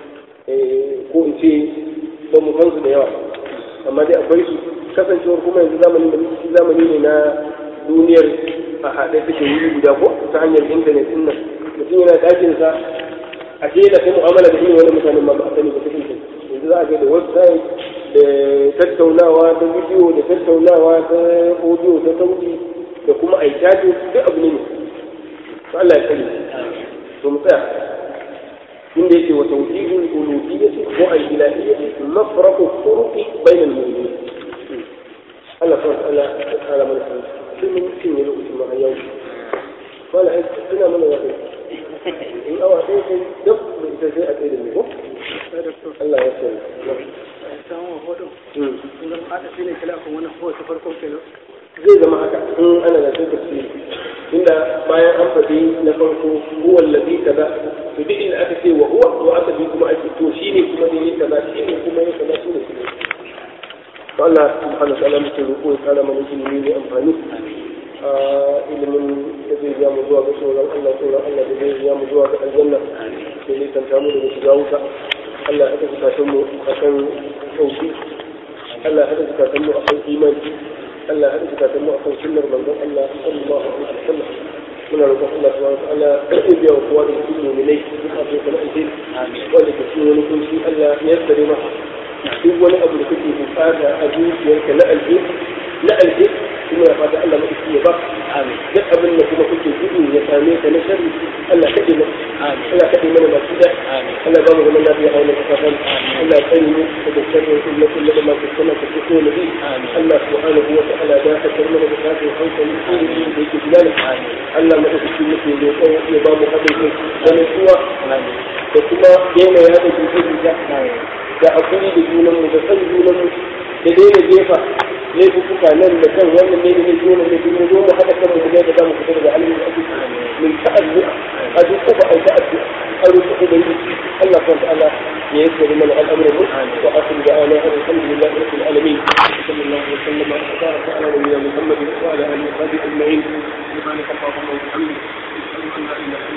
ko in ce ba mu san su da yawa amma dai akwai su kasancewar kuma yanzu zamanin da muke zamani ne na duniyar a haɗe take wuri guda ko ta hanyar intanet din nan mutum yana ɗakin sa a ce da kai mu'amala da irin wani mutanen ma ba a sani ba ta intanet yanzu za a ga da website da tattaunawa ta bidiyo da tattaunawa ta audio ta sauti da kuma a yi duk abu ne ne to Allah ya sani to mu tsaya inda yake wa tawhidul uluhiyyati wa al-ilahiyyati mafraqu turuqi bainal mu'minin Allah subhanahu wa ta'ala ya kara mana sani sai mun cinye lokacin ma yau wala ai ina mana ya in awa sai sai duk da ita sai a tsaye da mu ko Allah ya sani samun hodo in zama aka shi ne kila kan wannan hoto farko kenan zai zama haka in ana da sai tafsiri inda bayan an faɗi na farko huwa allazi kaza to duk inda aka ce wa huwa to aka bi kuma ake to shine kuma ne kaza shine kuma ne kaza shine kuma to Allah subhanahu wa ta'ala muke roƙo ya kara mana ilimi mai amfani a ilimin da zai ja mu zuwa ga tsoron Allah tsoron Allah da zai ja mu zuwa ga aljanna da zai tanta mu daga shiga wuta Allah ya haɗa zukatan mu akan tauhid Allah ya haɗa zukatan mu akan imani Allah ya haɗa zukatan mu akan sunnar manzon Allah sallallahu alaihi wasallam muna roƙon Allah subhanahu wa ta'ala ya biya wa kowa da cikin mu'minai duk abin da nake wanda ke cikin wani kunci Allah ya yassare masa duk wani abu da kake bukata a zuciyarka na alheri na alheri kuma ya fata Allah mai ya ba duk abin da kuma kuke gudu ya same ka na sharri Allah kaɗe mana Allah kaɗe mana masu da Allah ba mu zaman lafiya a wannan kasafan Allah ya tsare mu daga sharrin kullu kullu da masu sana ta fito na bi Allah subhanahu wa ta'ala da ka tsare mana da kafin hankali irin da yake gudana Allah mu da shi muke roƙo ya ba mu haɗin kai da nutsuwa da kuma yana yaɗa jita-jita da hakuri da junanmu da san junanmu da daina jefa laifuka nan da kan wannan ne da ne zo ne da zo mu haɗa kanmu da da zamu fita daga alimin da ake min ta'azzu'a a duk ko ba ai ta'azzu'a a rufe ubangiji Allah subhanahu wa ta'ala ya yassari mana al'amuran mu wa akhiru da'ana alhamdulillahi rabbil alamin sallallahu alaihi wa sallam wa baraka ala nabiyyina muhammad wa ala alihi wa sahbihi ajma'in subhanaka allahumma wa bihamdika ashhadu an la ilaha illa